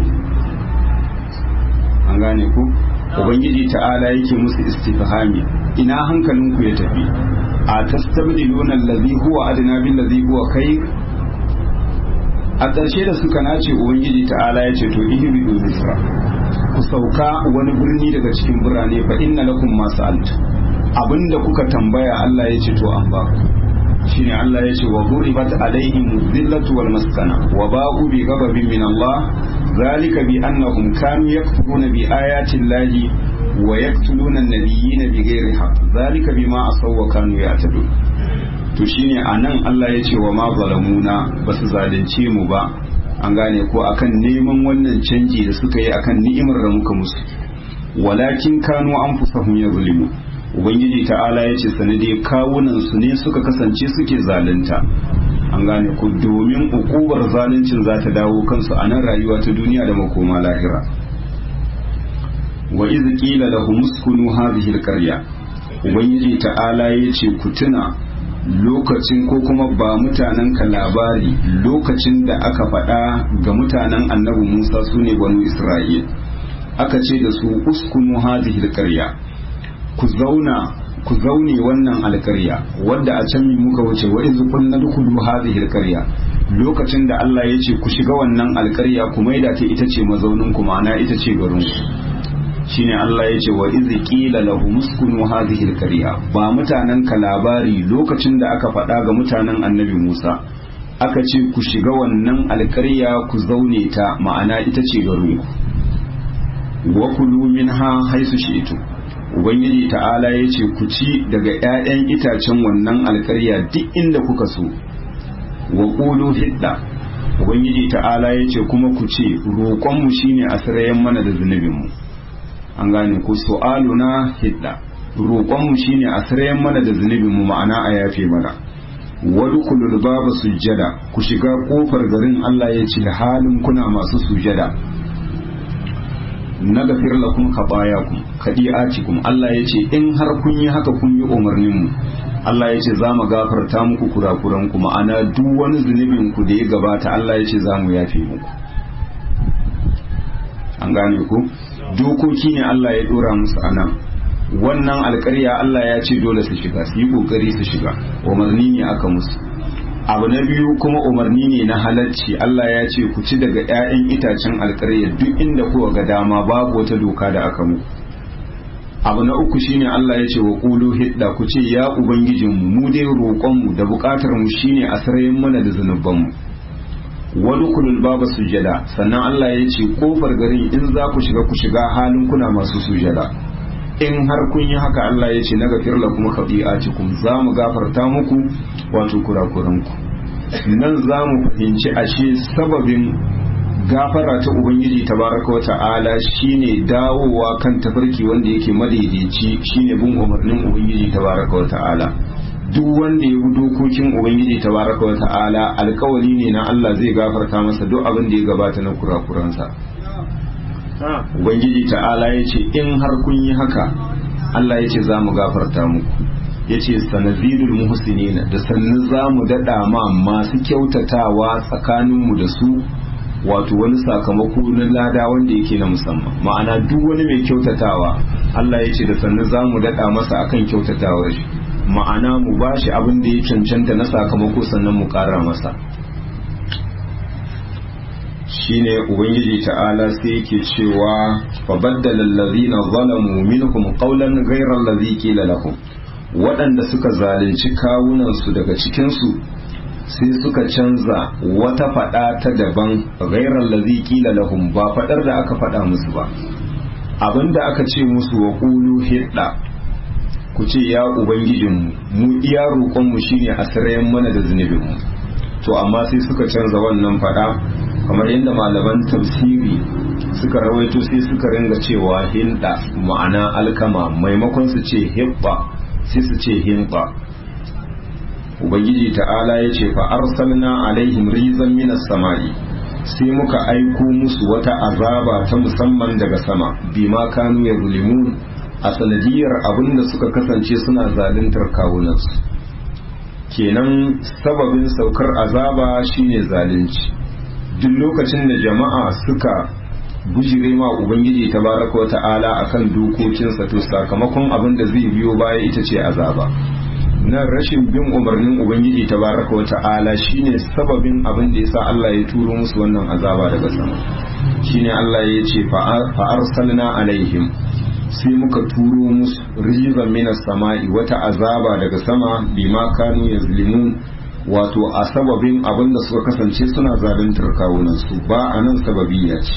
an gane ku ubangiji ta'ala yake musu istifhami ina hankalinku ya tafi a tastabdiluna allazi huwa adina billazi huwa khair a ƙarshe da suka nace ubangiji ta'ala ya ce to ihbidu misra ku sauka wani birni daga cikin birane fa inna lakum ma sa'altu abinda kuka tambaya Allah ya ce to an ba ku shine Allah ya ce wa duribat alaihim dhillatu wal maskana wa ba'u bi ghadabin min Allah zalika bi annahum kanu yakfuruna bi ayati llahi wa yaqtuluna an-nabiyyina bighairi haqq zalika bima asaw wa kanu ya'tadun to shine anan Allah ya ce wa ma zalamuna basu zalunce mu ba an gane ko akan neman wannan canji da suka yi akan ni'imar da muka musu walakin kanu anfusahum yazlimu ubangiji ta'ala ya ce sanade kawunan su ne suka kasance suke zalunta an gane ku domin ukubar zaluncin za ta dawo kansu a nan rayuwa ta duniya da makoma lahira wa iz qila lahum uskunu hadhihi alqarya ubangiji ta'ala ya ce ku tuna lokacin ko kuma ba mutanen ka labari lokacin da aka faɗa ga mutanen annabi Musa sune banu Isra'il aka ce da su uskunu hadhihi alqarya ku zauna ku zaune wannan alkarya wadda a can mi muka wuce wa iz kunna dukulu hadhihi alkarya lokacin da Allah ya ce ku shiga wannan alkarya ku maida ta ita ce mazaunin ku ma'ana ita ce garin ku shine Allah ya ce wa iz qila lahum uskunu hadhihi alkarya ba mutanen ka labari lokacin da aka faɗa ga mutanen annabi Musa aka ce ku shiga wannan alkarya ku zaune ta ma'ana ita ce garin ku wa kulu minha haisu shi'tum ubangiji ta'ala ya ce ku ci daga 'ya'yan itacen wannan alkarya duk inda kuka so wa ƙulu hidda ubangiji ta'ala ya ce kuma ku ce roƙonmu shine a sirayen mana da zunubinmu an gane ku su'aluna hidda roƙonmu shine a sirayen mana da zunubinmu ma'ana a yafe mana wadkhulul baba sujjada ku shiga kofar garin Allah ya ce halin kuna masu sujjada na gafir lakum khatayakum kadi'atikum Allah ya ce in har kun yi haka kun yi umarnin mu Allah ya ce za mu gafarta muku kurakuran ku ma'ana duk wani zunubin ku da ya gabata Allah ya ce za mu yafe muku an gane ku dokoki ne Allah ya dora musu anan wannan alƙarya Allah ya ce dole su shiga su yi kokari su shiga umarni ne aka musu abu na biyu kuma umarni ne na halarci Allah ya ce ku ci daga 'ya'yan itacen alƙarya duk inda kuwa ga dama babu wata doka da aka muku abu na uku shine Allah ya ce wa qulu hidda ku ce ya ubangijinmu mu dai roƙonmu da buƙatar mu shine a sarayin mana da zanubanmu wadkhulul baba sujada sannan Allah ya ce kofar garin in za ku shiga ku shiga halin kuna masu sujada in har kun yi haka Allah ya ce na gafir lakum khati'atikum za mu gafarta muku wato kurakuranku nan za mu fahimci ashe sababin gafara ta ubangiji tabaraka wa ta'ala shine dawowa kan tafarki wanda yake madaidaici shine bin umarnin ubangiji tabaraka wa ta'ala duk wanda ya bi dokokin ubangiji tabaraka wa ta'ala alkawari ne na Allah zai gafarta masa duk abin da ya gabata na kurakuransa ubangiji ta'ala ya ce in har kun yi haka Allah ya ce za mu gafarta muku ya ce sanazidul muhsinina da sannu za mu daɗa ma masu kyautatawa tsakaninmu da su wato wani sakamako na lada wanda yake na musamman ma'ana duk wani mai kyautatawa Allah ya ce da sannu za mu daɗa masa akan kyautatawar shi ma'ana mu ba shi abin da ya cancanta na sakamako sannan mu ƙara masa shine ubangiji ta'ala sai yake cewa fa baddala allazina zalamu minhum qawlan ghayra allazi qila lahum waɗanda suka zalunci kawunan su daga cikin su sai suka canza wata fada ta daban ghayra allazi qila lahum ba fadar da aka fada musu ba abinda aka ce musu wa qulu hidda ku ce ya ubangijinmu mu iya roƙonmu shine a sarayen mana da zunubinmu to amma sai suka canza wannan fada kamar yadda malaman tafsiri suka rawaito sai suka ringa cewa hinda ma'ana alkama maimakon su ce hibba sai su ce hinba ubangiji ta'ala ya ce fa arsalna alaihim rizan minas samai sai muka aiko musu wata azaba ta musamman daga sama bima kanu ya zulimun a sanadiyar abin da suka kasance suna zaluntar kawunansu kenan sababin saukar azaba shine zalunci duk lokacin da jama'a suka bujire ma ubangiji tabaraka wa ta'ala akan dokokinsa to sakamakon abin da zai biyo baya ita ce azaba na rashin bin umarnin ubangiji tabaraka wata'ala shine sababin abin da yasa Allah ya turo musu wannan azaba daga sama shine Allah ya ce fa arsalna alaihim sai muka turo musu rizan minas sama'i wata azaba daga sama bima kanu yazlimun wato a sababin abin da suka kasance suna zaluntar kawunan su ba a nan sababiyya ce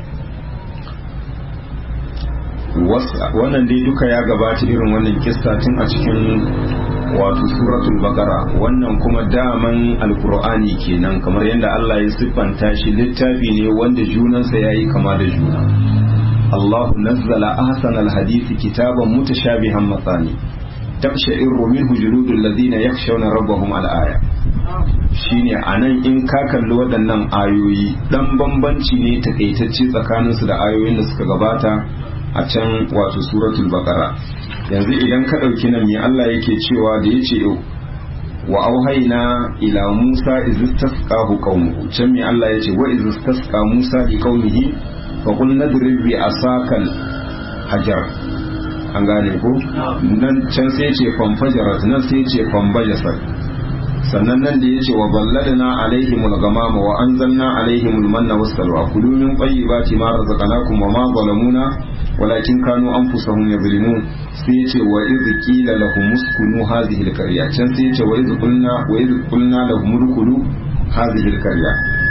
wannan dai duka ya gabata irin wannan kissa tun a cikin wato suratul baqara wannan kuma daman alqur'ani kenan kamar yadda Allah ya siffanta shi littafi ne wanda junansa yayi kama da juna Allah nazzala ahsana alhadisi kitaban mutashabihan matsani tabsha'iru minhu juludul ladina yakhshawna rabbahum al-aya shine anan in ka kalli waɗannan ayoyi dan bambanci ne takaitacce tsakaninsu da ayoyin da suka gabata a can wato suratul baqara yanzu idan ka ɗauki nan me Allah yake cewa da yace wa auhayna ila Musa iz istasqahu qaumuhu can me Allah yace wa iz istasqa Musa li qaumihi fa qul nadrib bi asakal hajar an gane ko nan can sai yace fanfajarat nan sai yace fanbajasat sannan nan da yace wa balladna alaihimul ghamama wa anzalna alaihimul manna wassalwa kulu min tayyibati ma razaqnakum wa ma zalamuna walakin kanu anfusahum yazlimun sai yace wa idh qila lahum uskunu hadhihi alqarya can sai yace wa idh qulna wa idh qulna lahum udkhulu hadhihi alqarya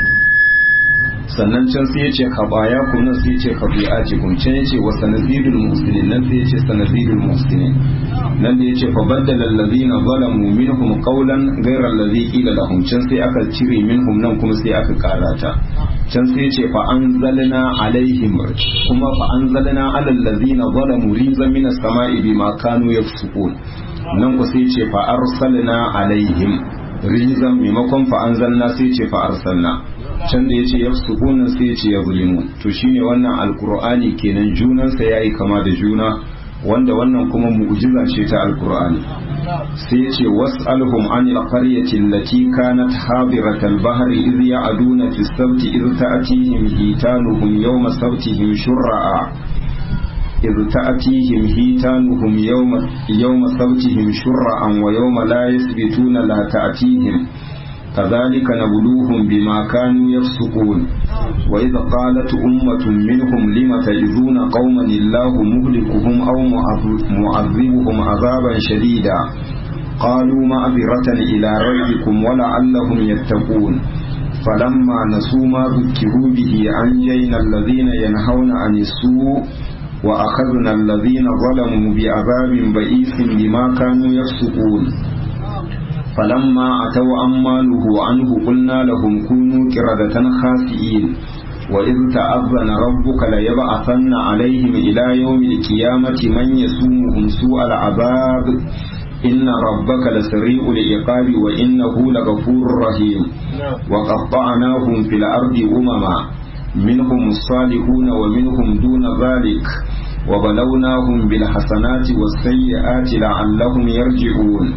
sannan can sai yace khabaya kun nan sai yace khabi'ati kun can yace wa sanazidul muhsinin nan sai yace sanazidul muhsinin nan da yace fa baddala alladhina zalamu minhum qawlan ghayra alladhi qila lahum can sai aka cire minhum nan kuma sai aka karata can sai yace fa anzalna alaihim kuma fa anzalna alal ladhina zalamu rizan minas sama'i bima kanu yafsukun nan ku sai yace fa arsalna alaihim rizan maimakon fa anzalna sai yace fa arsalna can da yace yafsukun sai yace yazlimun to shine wannan alqur'ani kenan junansa yayi kama da juna wanda wannan kuma mu'jiza ce ta alqur'ani sai yace was'alhum anil qaryati allati kanat hadirat al-bahr idh ya'duna fi as-sabt idh ta'tihim hitanuhum yawma sabtihim shurra'a idh ta'tihim hitanuhum yawma yawma sabtihim shurra'an wa yawma la yasbituna la ta'tihim كذلك نبلوهم بما كانوا يفسقون وإذا قالت أمة منهم لم تئذون قوما الله مهلكهم أو معذبهم عذابا شديدا قالوا معذرة إلى ربكم ولعلهم يتقون فلما نسوا ما ذكروا به أنجينا الذين ينهون عن السوء وأخذنا الذين ظلموا بعذاب بئيس بما كانوا يفسقون فلما أتوا عما نهوا عنه قلنا لهم كونوا قردة خاسئين وإذ تأذن ربك ليبعثن عليهم إلى يوم القيامة من يسومهم سوء العذاب إن ربك لسريع العقاب وإنه لغفور رحيم وقطعناهم في الأرض أمما منهم الصالحون ومنهم دون ذلك وبلوناهم بالحسنات والسيئات لعلهم يرجعون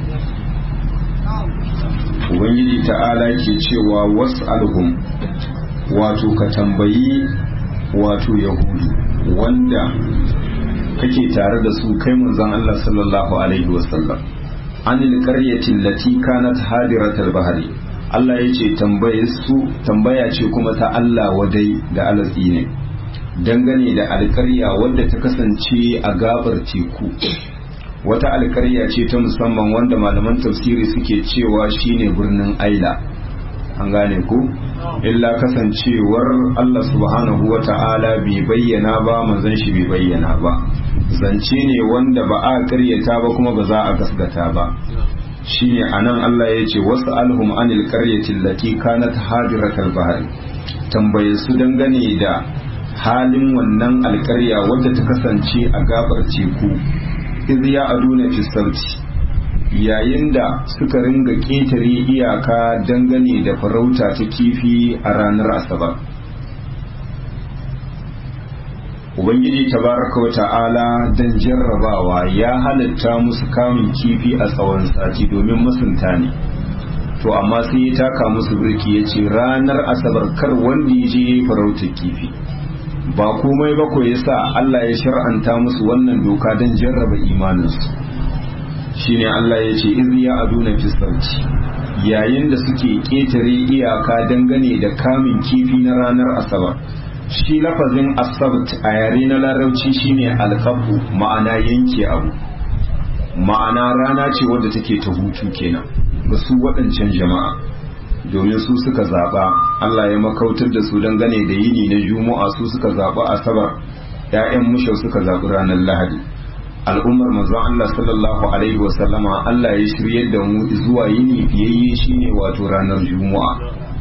ubangiji ta'ala ke cewa was'alhum wato ka tambayi wato yahudu wanda kake tare da su kai manzon Allah sallallahu alaihi wasallam anil qaryati allati kanat hadiratal bahri Allah ya ce tambaye su tambaya ce kuma ta Allah wadai da alatsi ne dangane da alƙarya wadda ta kasance a gabar teku wata alkarya ce ta musamman wanda malaman tafsiri suke cewa shine birnin aila an gane ku illa kasancewar Allah subhanahu wa ta'ala bai bayyana ba manzon shi bai bayyana ba zance ne wanda ba a karyata ba kuma ba za a gasgata ba shine anan Allah ya ce wasu alhum anil qaryati allati kanat hadiratal bahri tambaye su dangane da halin wannan alkarya wadda ta kasance a gabar teku iz ya aduna fi sauti yayin da suka ringa ƙetare iyaka dangane da farauta ta kifi a ranar asabar ubangiji tabaraka wa ta'ala don jarrabawa ya halatta musu kamun kifi a tsawon sati domin masunta ne to amma sai ya taka musu birki ya ce ranar asabar kar wanda ya je farautar kifi ba komai ba ko yasa Allah ya shar'anta musu wannan doka don jarraba imaninsu shine Allah ya ce iz ya aduna fi sauti yayin da suke ƙetare iyaka dangane da kamun kifi na ranar asabar shi lafazin asabt a yare na larabci shine alkafu ma'ana yanke abu ma'ana rana ce wadda take ta hutu kenan ga su waɗancan jama'a domin su suka zaɓa Allah ya makautar da su dangane da yini na juma'a su suka zaɓa asabar ‘ya'yan mushau suka zaɓi ranar lahadi al'ummar manzon Allah sallallahu alaihi wasallama Allah ya shiryar da mu zuwa yini fiyayye shine wato ranar juma'a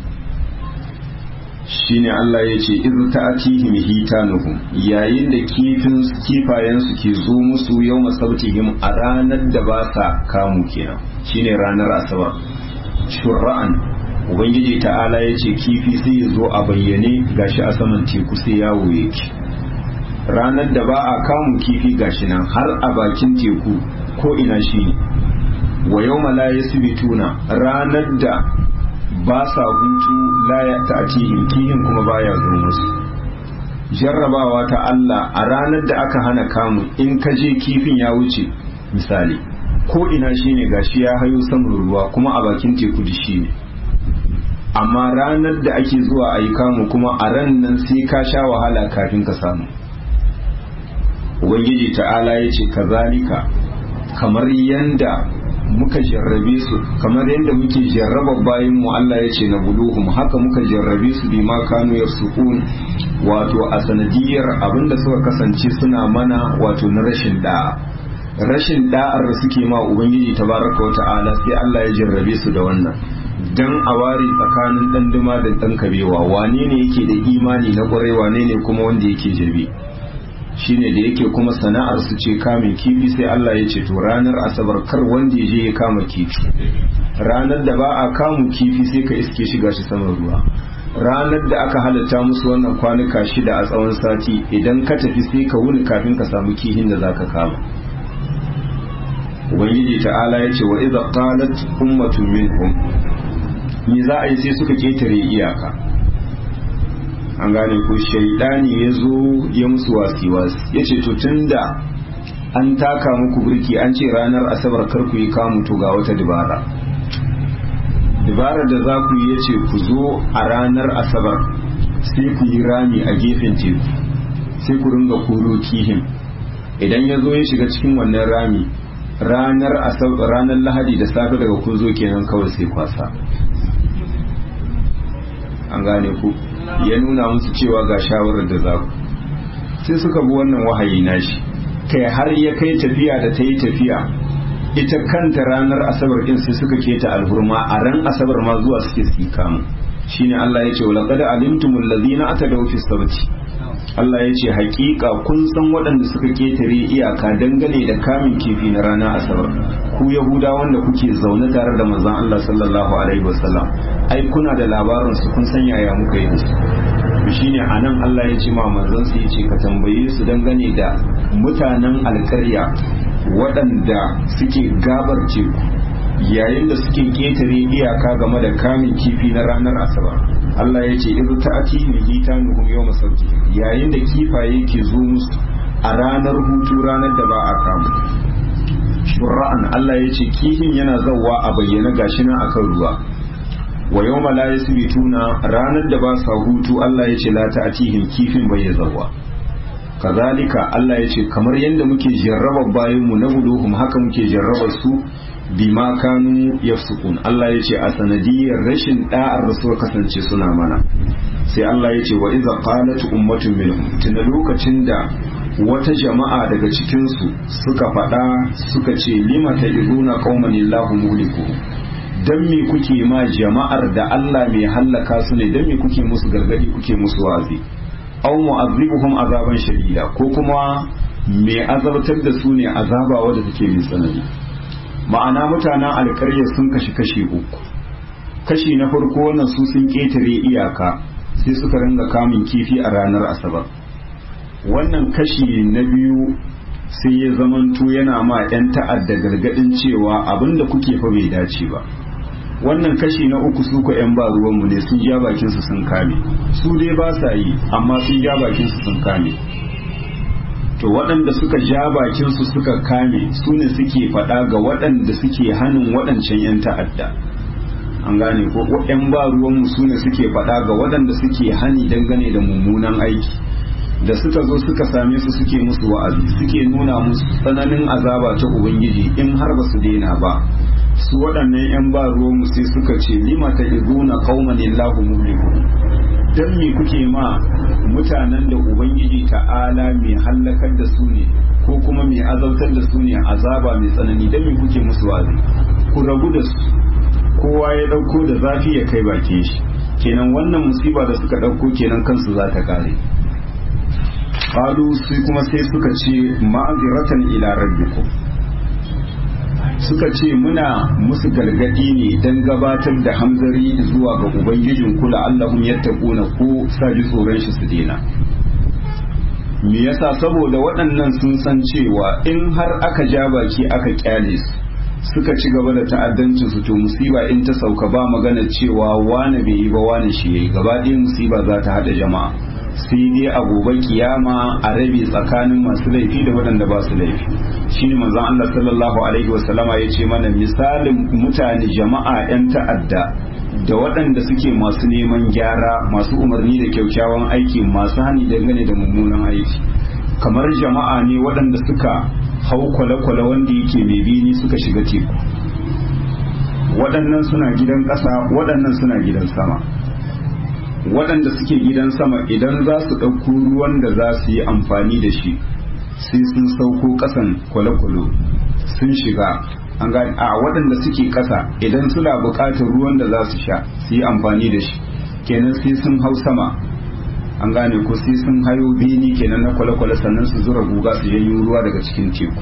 shine Allah ya ce iz ta'atihim hitanuhum yayin da kifin kifayen su ke zo musu yau masabtihim a ranar da ba sa kamu kenan shine ranar asabar shur'an ubangiji ta'ala ya ce kifi sai ya zo a bayyane gashi a saman teku sai yawo yake ranar da ba a kamun kifi gashi nan har a bakin teku ko ina shi wa yau la yasbituna ranar da ba sa hutu la ya ta'tihim kihin kuma baya zo musu jarrabawa ta Allah a ranar da aka hana kamun in ka je kifin ya wuce misali ko ina shine gashi ya hayo saman ruwa kuma a bakin teku da shi ne amma ranar da ake zuwa a yi kamu kuma a ran nan sai ka sha wahala kafin ka samu ubangiji ta'ala ya ce kazalika kamar yanda muka jarrabe su kamar yanda muke jarraba bayan mu Allah ya ce na buluhum haka muka jarrabe su bi ma kanu yasukun wato a sanadiyar abinda suka kasance suna mana wato na rashin da'a rashin da'ar da suke ma ubangiji tabaraka wa ta'ala sai Allah ya jarrabe su da wannan dan a ware tsakanin dan duma da dan kabewa wane ne yake da imani na kwarai wane ne kuma wanda yake jabe shine da yake kuma sana'ar su ce kamun kifi sai Allah ya ce to ranar asabar kar wanda ya je ya kama kifi ranar da ba a kamun kifi sai ka iske shiga shi saman ruwa ranar da aka halatta musu wannan kwanuka shida a tsawon sati idan ka tafi sai ka wuni kafin ka samu kihin da zaka kama ubangiji ta'ala ya ce wa idza qalat ummatun minhum ni za a yi sai suka ketare iyaka an gane ko shaidani ya zo ya musu wasi-wasi ya ce to tun da an taka muku birki an ce ranar asabar kar ku yi kamu to ga wata dibara dibara da za ku yi ya ce ku zo a ranar asabar sai ku yi rami a gefen teku sai ku ringa koro kihin idan ya zo ya shiga cikin wannan rami ranar ranar lahadi da safe daga kun zo kenan kawai sai kwasa an gane ku ya nuna musu cewa ga shawarar da za ku sai suka bi wannan wahayi nashi kai har ya kai tafiya da ta yi tafiya ita kanta ranar asabar din sai suka keta alhurma a ran asabar ma zuwa suke su kamu shine Allah ya ce wa laqad alimtumul ladina atadaw fi sabti Allah ya ce hakika kun san waɗanda suka ketare iyaka dangane da kamin kifi na ranar asabar ku yahuda wanda kuke zaune tare da manzon Allah sallallahu alaihi wasallam ai kuna da labarin su kun san yaya muka yi su shine anan Allah ya ce ma manzon su yace ka tambaye su dangane da mutanen alƙarya waɗanda suke gabar teku yayin da suke ketare iyaka game da kamin kifi na ranar asabar Allah ya ce idu ta'ati min hitanuhum yawma sabti yayin da kifaye ke zo musu a ranar hutu ranar da ba a kamu shura'an Allah ya ce kifin yana zawwa a bayyana gashi nan akan ruwa wa yawma la yasbituna ranar da ba sa hutu Allah ya ce la ta'atihim kifin bai ya zawwa kazalika Allah ya ce kamar yadda muke jarraba bayan mu na buluhum haka muke jarraba su bima kanu yafsukun Allah ya ce a sanadiyar rashin da'ar da suka kasance suna mana sai Allah ya ce wa iza qalat ummatun minhum tunda lokacin da wata jama'a daga cikin su suka faɗa suka ce lima ta'izuna qauman illahu muhliku dan me kuke ma jama'ar da Allah mai hallaka su ne dan me kuke musu gargadi kuke musu wazi aw mu'azzibuhum azaban shadida ko kuma me azabtar da su ne azaba wadda take mai tsanani ma'ana mutanen alkarya sun kashi kashi uku kashi na farko wannan su sun ketare iyaka sai suka ringa kamun kifi a ranar asabar wannan kashi na biyu sai ya zamanto yana ma 'yan ta'adda gargadin cewa abinda kuke fa bai dace ba wannan kashi na uku su ko 'yan ba ruwanmu ne sun ja bakinsu sun kame su dai ba sa yi amma sun ja bakinsu sun kame to waɗanda suka ja bakinsu suka kame su ne suke faɗa ga waɗanda suke hannun waɗancan 'yan ta'adda an gane ko yan ba ruwanmu su ne suke faɗa ga waɗanda suke hani dangane da mummunan aiki da suka zo suka same su suke musu wa'azi suke nuna musu tsananin azaba ta ubangiji in har ba su daina ba su waɗannan yan ba ruwanmu sai suka ce lima ta izuna qauman illahu muhliku dan me kuke ma mutanen da ubangiji ta'ala mai hallakar da su ne ko kuma mai azautar da su ne azaba mai tsanani dan me kuke musu wa'azi ku rabu da su kowa ya dauko da zafi ya kai bakin shi kenan wannan musiba da suka dauko kenan kansu za ta kare qalu sai kuma sai suka ce ma'aziratan ila rabbikum suka ce muna musu gargadi ne don gabatar da hamzari zuwa ga ubangijin kula allahun yattaquna ko sa ji tsoron shi su dena me yasa saboda waɗannan sun san cewa in har aka ja baki aka kyale su suka ci gaba da ta'addancin su to musiba in ta sauka ba magana cewa wane bai yi ba wane shi yayi gaba ɗaya musiba za ta haɗa jama'a sai dai a gobe kiyama a rabe tsakanin masu laifi da waɗanda ba su laifi shine manzon Allah sallallahu alaihi wasallama ya ce mana misalin mutane jama'a 'yan ta'adda da waɗanda suke masu neman gyara masu umarni da kyaukyawan aiki masu hani dangane da mummunan aiki kamar jama'a ne waɗanda suka hau kwale-kwale wanda yake mai bini suka shiga teku waɗannan suna gidan ƙasa waɗannan suna gidan sama waɗanda suke gidan sama idan za su ɗauko ruwan da za su yi amfani da shi sai sun sauko ƙasan kwale-kwale sun shiga an gani a waɗanda suke ƙasa idan suna buƙatar ruwan da za su sha su yi amfani da shi kenan sai sun hau sama an gane ko sai sun hayo bini kenan na kwale-kwale sannan su zura guga su janyo ruwa daga cikin teku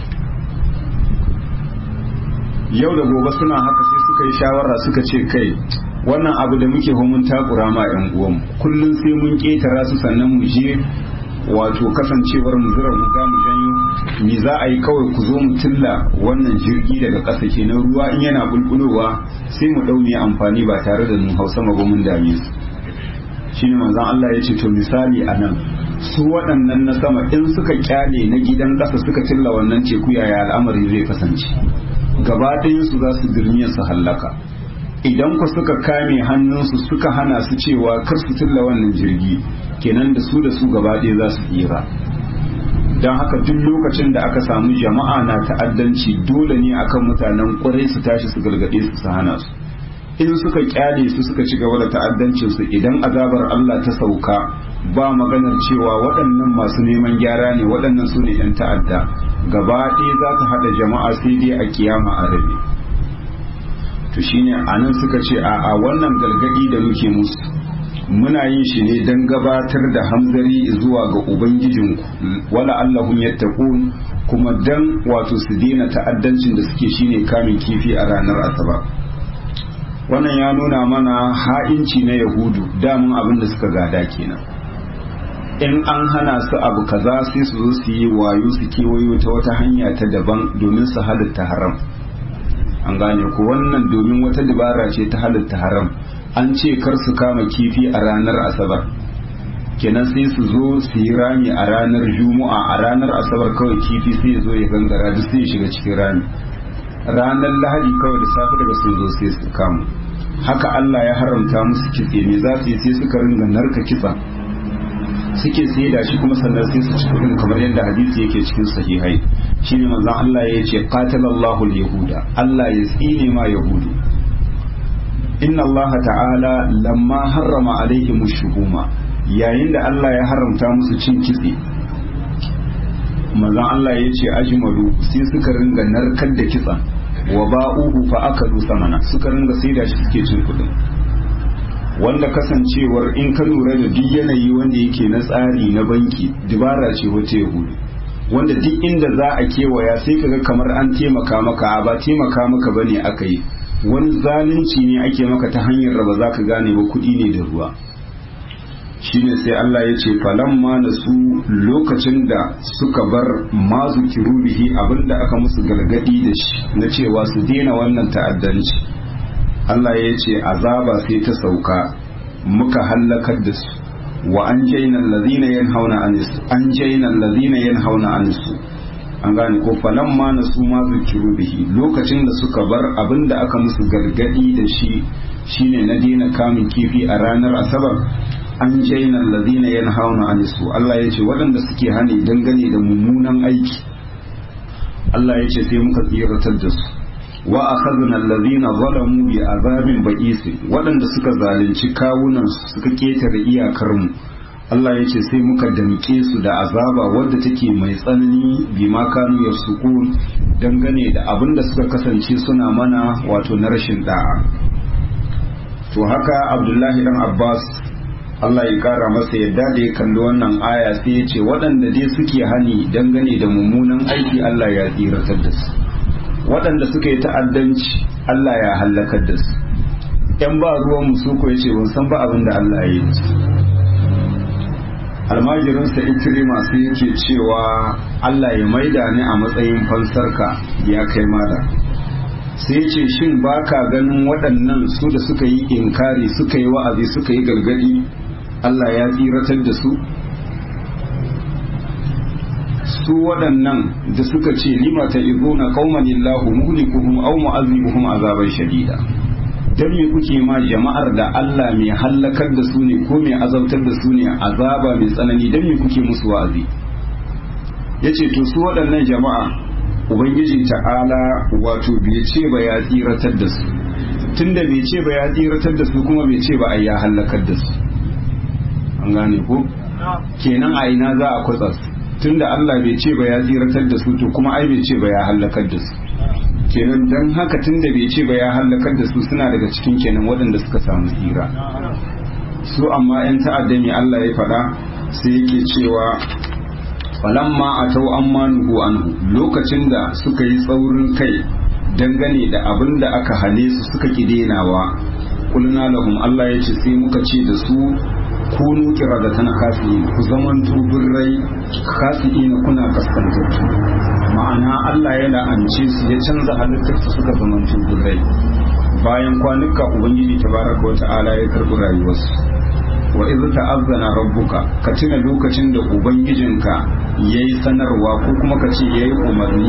yau da gobe suna haka sai suka yi shawara suka ce kai wannan abu da muke mun takura ma yan uwanmu kullum sai mun ketara su sannan mu je wato kasancewar mu zura guga mu janyo ni za a yi kawai ku zo mu tilla wannan jirgi daga ƙasa kenan ruwa in yana bulbulowa sai mu ɗau mu amfani ba tare da mun hausa ba mun dame su shine manzon Allah ya ce to misali a nan su waɗannan na sama in suka kyale na gidan ƙasa suka tilla wannan teku yaya al'amari zai kasance gaba su za su dirmiya su hallaka idan ku suka kame hannunsu suka hana su cewa kar su tilla wannan jirgi kenan da su da su gaba ɗaya za su tsira don haka duk lokacin da aka samu jama'a na ta'addanci dole ne akan mutanen ƙwarai su tashi su gargaɗe su su hana su in suka kyale su suka ci gaba da ta'addancin su idan azabar Allah ta sauka ba maganar cewa waɗannan masu neman gyara ne waɗannan su ne 'yan ta'adda gaba ɗaya za ta haɗa jama'a sai dai a kiyama a rabe to shine anan suka ce a a wannan gargadi da muke musu muna yin shi ne don gabatar da hamzari zuwa ga ubangijinku wala allahun yattaqun kuma dan wato su daina ta'addancin da suke shine kamin kifi a ranar asabar wannan ya nuna mana ha'inci na yahudu damun abin da suka gada kenan in an hana su abu kaza sai su zo su yi wayo su kewayo ta wata hanya ta daban domin su halitta haram an gane ku wannan domin wata dabara ce ta halitta haram an ce kar su kama kifi a ranar asabar kenan sai su zo su yi rami a ranar juma'a a ranar asabar kawai kifi sai ya zo ya gangara duk sai ya shiga cikin rami ranar lahadi kawai da safe daga sun zo sai su kamu haka Allah ya haramta musu kitse me za su yi sai suka ringa narka kitsa suke sai da shi kuma sannan sai su ci kudin kamar yadda hadisi yake cikin sahihai shine manzon Allah ya ce qatalallahu al-yahuda Allah ya tsine ma yahudu inna Allah ta'ala lamma harrama alaihim shuhuma yayin da Allah ya haramta musu cin kitse manzon Allah ya ce ajmalu sai suka ringa narkar da kitsan wa ba'uhu fa akalu samana suka ringa sai da shi suke cin kudin wanda kasancewar in ka lura da duk yanayi wanda yake na tsari na banki dubara ce wata yahudu wanda duk inda za a kewaya sai kaga kamar an taimaka maka ba taimaka maka bane aka yi wani zalunci ne ake maka ta hanyar raba za ka gane ba kuɗi ne da ruwa shine sai Allah ya ce falamma na su lokacin da suka bar mazu kirubihi abinda aka musu galgadi da shi na cewa su daina wannan ta'addanci Allah ya ce azaba sai ta sauka muka hallakar da su wa an jaina allazina yanhauna anis an jaina allazina yanhauna anis an gane ko falamma nasu ma zikiru bihi lokacin da suka bar abin da aka musu gargadi da shi shine na daina kamun kifi a ranar asabar an jaina allazina yanhauna anisu Allah ya ce waɗanda suke hani dangane da mummunan aiki Allah ya ce sai muka tsiratar da su wa akhadna allazina zalamu bi azabin ba'is waɗanda suka zalunci kawunan suka ketare iyakar mu Allah ya ce sai muka damke su da azaba wadda take mai tsanani bi ma kanu yasukun dangane da abin da suka kasance suna mana wato na rashin da'a to haka Abdullahi dan Abbas Allah ya kara masa yadda da ya kalli wannan aya sai ya ce waɗanda dai suke hani dangane da mummunan aiki Allah ya tsiratar da su waɗanda suka yi ta'addanci Allah ya hallakar da su ‘yan ba ruwan musu ko ya ce ban san ba abin da Allah ya yi almajirinsa itiri masu yake cewa Allah ya maida ni a matsayin fansarka ya kai mada sai ce shin ba ka ganin waɗannan su da suka yi inkari suka yi wa'azi suka yi gargadi Allah ya tsiratar da su su waɗannan da suka ce lima ta izuna qauman illahu muhlikuhum aw mu'azzibuhum azaban shadida dan me kuke ma jama'ar da Allah mai hallakar da su ne ko mai azabtar da su ne azaba mai tsanani dan me kuke musu wa'azi yace to su waɗannan jama'a ubangiji ta'ala wato bai ce ba ya tsiratar da su tunda bai ce ba ya tsiratar da su kuma bai ce ba ai ya hallakar da su an gane ko kenan a ina za a kwatsa su tunda Allah bai ce ba ya tsiratar da su to kuma ai bai ce ba ya halakar da su kenan dan haka tunda bai ce ba ya halakar da su suna daga cikin kenan waɗanda suka samu tsira su amma yan ta'adda ne Allah ya faɗa sai yake cewa falamma atau amma nuhu anhu lokacin da suka yi tsaurin kai dangane da abin da aka hane su suka ki denawa kulna lahum Allah ya ce sai muka ce da su kunu kiradatan khasi'in ku zaman rai khasi'in kuna kaskantattu ma'ana Allah ya la'ance su ya canza halittar su suka zaman rai bayan kwanuka ubangiji tabaraka wata'ala ya karbi rayuwarsu wa iz ta'azzana rabbuka ka tuna lokacin da ubangijinka yayi sanarwa ko kuma ka ce yayi umarni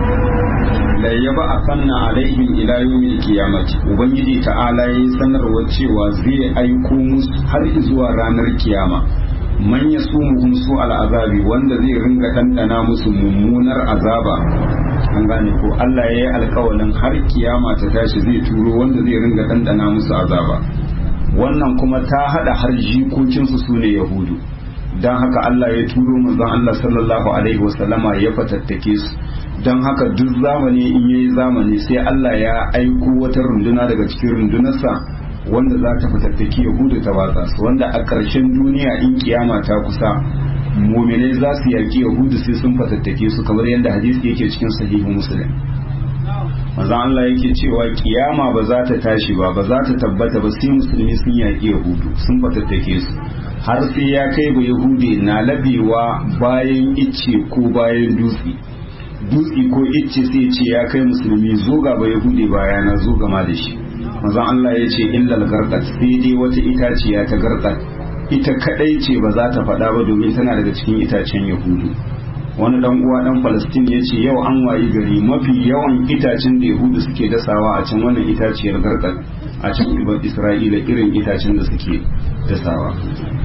la yaba asanna alaihim ila yawmil qiyamati ubangiji ta'ala yayi sanarwa cewa zai aiko musu har zuwa ranar kiyama man yasumuhum su al'azabi wanda zai ringa dandana musu mummunar azaba an gane ko Allah yayi alƙawarin har kiyama ta tashi zai turo wanda zai ringa dandana musu azaba wannan kuma ta hada har jikokinsu su ne yahudu don haka Allah ya turo manzon Allah sallallahu alaihi wasallama ya fatattake su don haka duk zamani in yayi zamani sai Allah ya aiko wata runduna daga cikin rundunarsa wanda za ta fatattaki yahudu ta watsa su wanda a ƙarshen duniya in kiyama ta kusa muminai za su yaƙi yahudu sai sun fatattake su kamar yadda hadisi yake cikin sahihu muslim manzon Allah yake cewa kiyama ba za ta tashi ba ba za ta tabbata ba sai musulmi sun yaƙi yahudu sun fatattake su har sai ya kai ba yahude na labewa bayan icce ko bayan dutse dutse ko icce sai ce ya kai musulmi zo ga ba yahude baya na zo gama da shi manzon Allah ya ce illal garqat sai dai wata itaciya ta garqat ita kadai ce ba za ta faɗa ba domin tana daga cikin itacen yahudu wani dan uwa dan Palestine ya ce yau an wayi gari mafi yawan itacen da Yahudu suke dasawa a can wannan itaciyar garkar a can ibar Isra'ila irin itacen da suke dasawa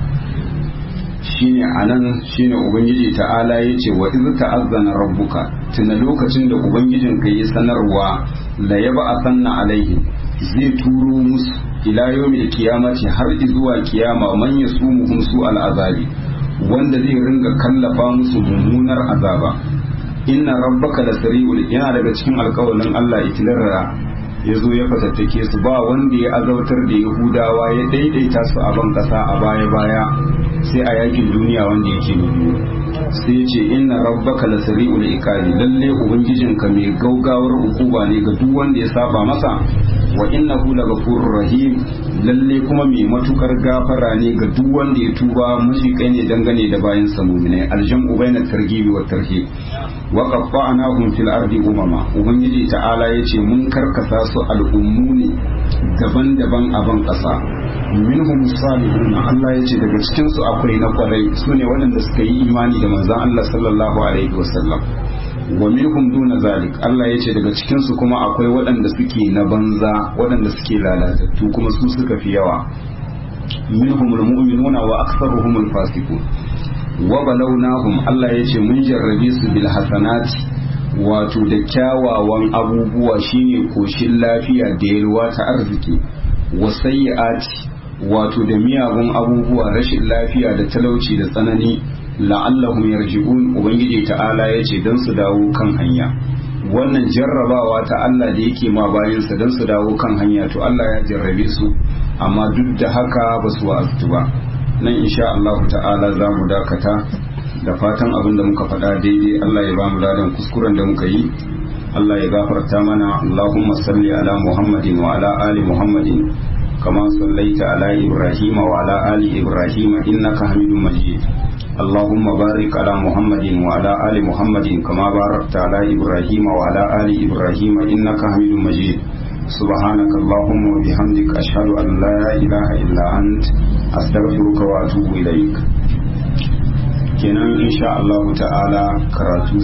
shine anan shine ubangiji ta'ala ya ce wa iz ta'azzana rabbuka tuna lokacin da ubangijin ka yi sanarwa la yaba asanna alaihi zai turo musu ila yawmil qiyamati har zuwa kiyama man yasumuhum su al'azabi wanda zai ringa kallafa musu mummunar azaba inna rabbaka la sari'ul yana daga cikin alƙawalin Allah itilarra ya zo ya fatattake su ba wanda ya azautar da yahudawa ya daidaita su a ban kasa a baya baya sai a yakin duniya wanda yake na biyu sai ya ce inna rabbaka la sari'ul ikali lalle ubangijinka mai gaugawar hukuma ne ga duk wanda ya saba masa wa innahu laghafurur rahim lalle kuma mai matukar gafara ne ga duk wanda ya tuba mushi ne dangane da bayan sa mu'minai aljam'u bainat targhibi wat tarhib wa qatta'nahum fil ardi umama ubangiji ta'ala yace mun karkasa su al'ummu ne daban-daban a ban kasa minhum salihun Allah yace daga cikin su akwai na kwarai sune waɗanda suka yi imani da manzon Allah sallallahu alaihi wasallam wa minhum duna zalik Allah yace daga cikin su kuma akwai waɗanda suke na banza waɗanda suke lalatattu kuma su suka fi yawa minhum almu'minuna wa aktharuhum alfasiqun wa balawnahum Allah yace mun jarrabe su bil hasanati wato da kyawawan abubuwa shine koshin lafiya da yalwa ta arziki wa sayyi'ati wato da miyagun abubuwa rashin lafiya da talauci da tsanani la'allahum yarji'un ubangiji ta'ala yace dan su dawo kan hanya wannan jarrabawa ta Allah da yake ma bayansa dan su dawo kan hanya to Allah ya jarrabe su amma duk da haka ba su wa'aztu ba nan insha Allah ta'ala za mu dakata da fatan abin da muka faɗa daidai Allah ya ba mu ladan kuskuren da muka yi Allah ya gafarta mana Allahumma salli ala Muhammadin wa ala ali Muhammadin kama sallaita ala Ibrahim wa ala ali Ibrahim innaka Hamidum Majid اللهم بارك على محمد وعلى آل محمد كما باركت على إبراهيم وعلى آل إبراهيم إنك حميد مجيد سبحانك اللهم وبحمدك أشهد أن لا إله إلا أنت أستغفرك وأتوب إليك kenan insha Allah ta'ala karatu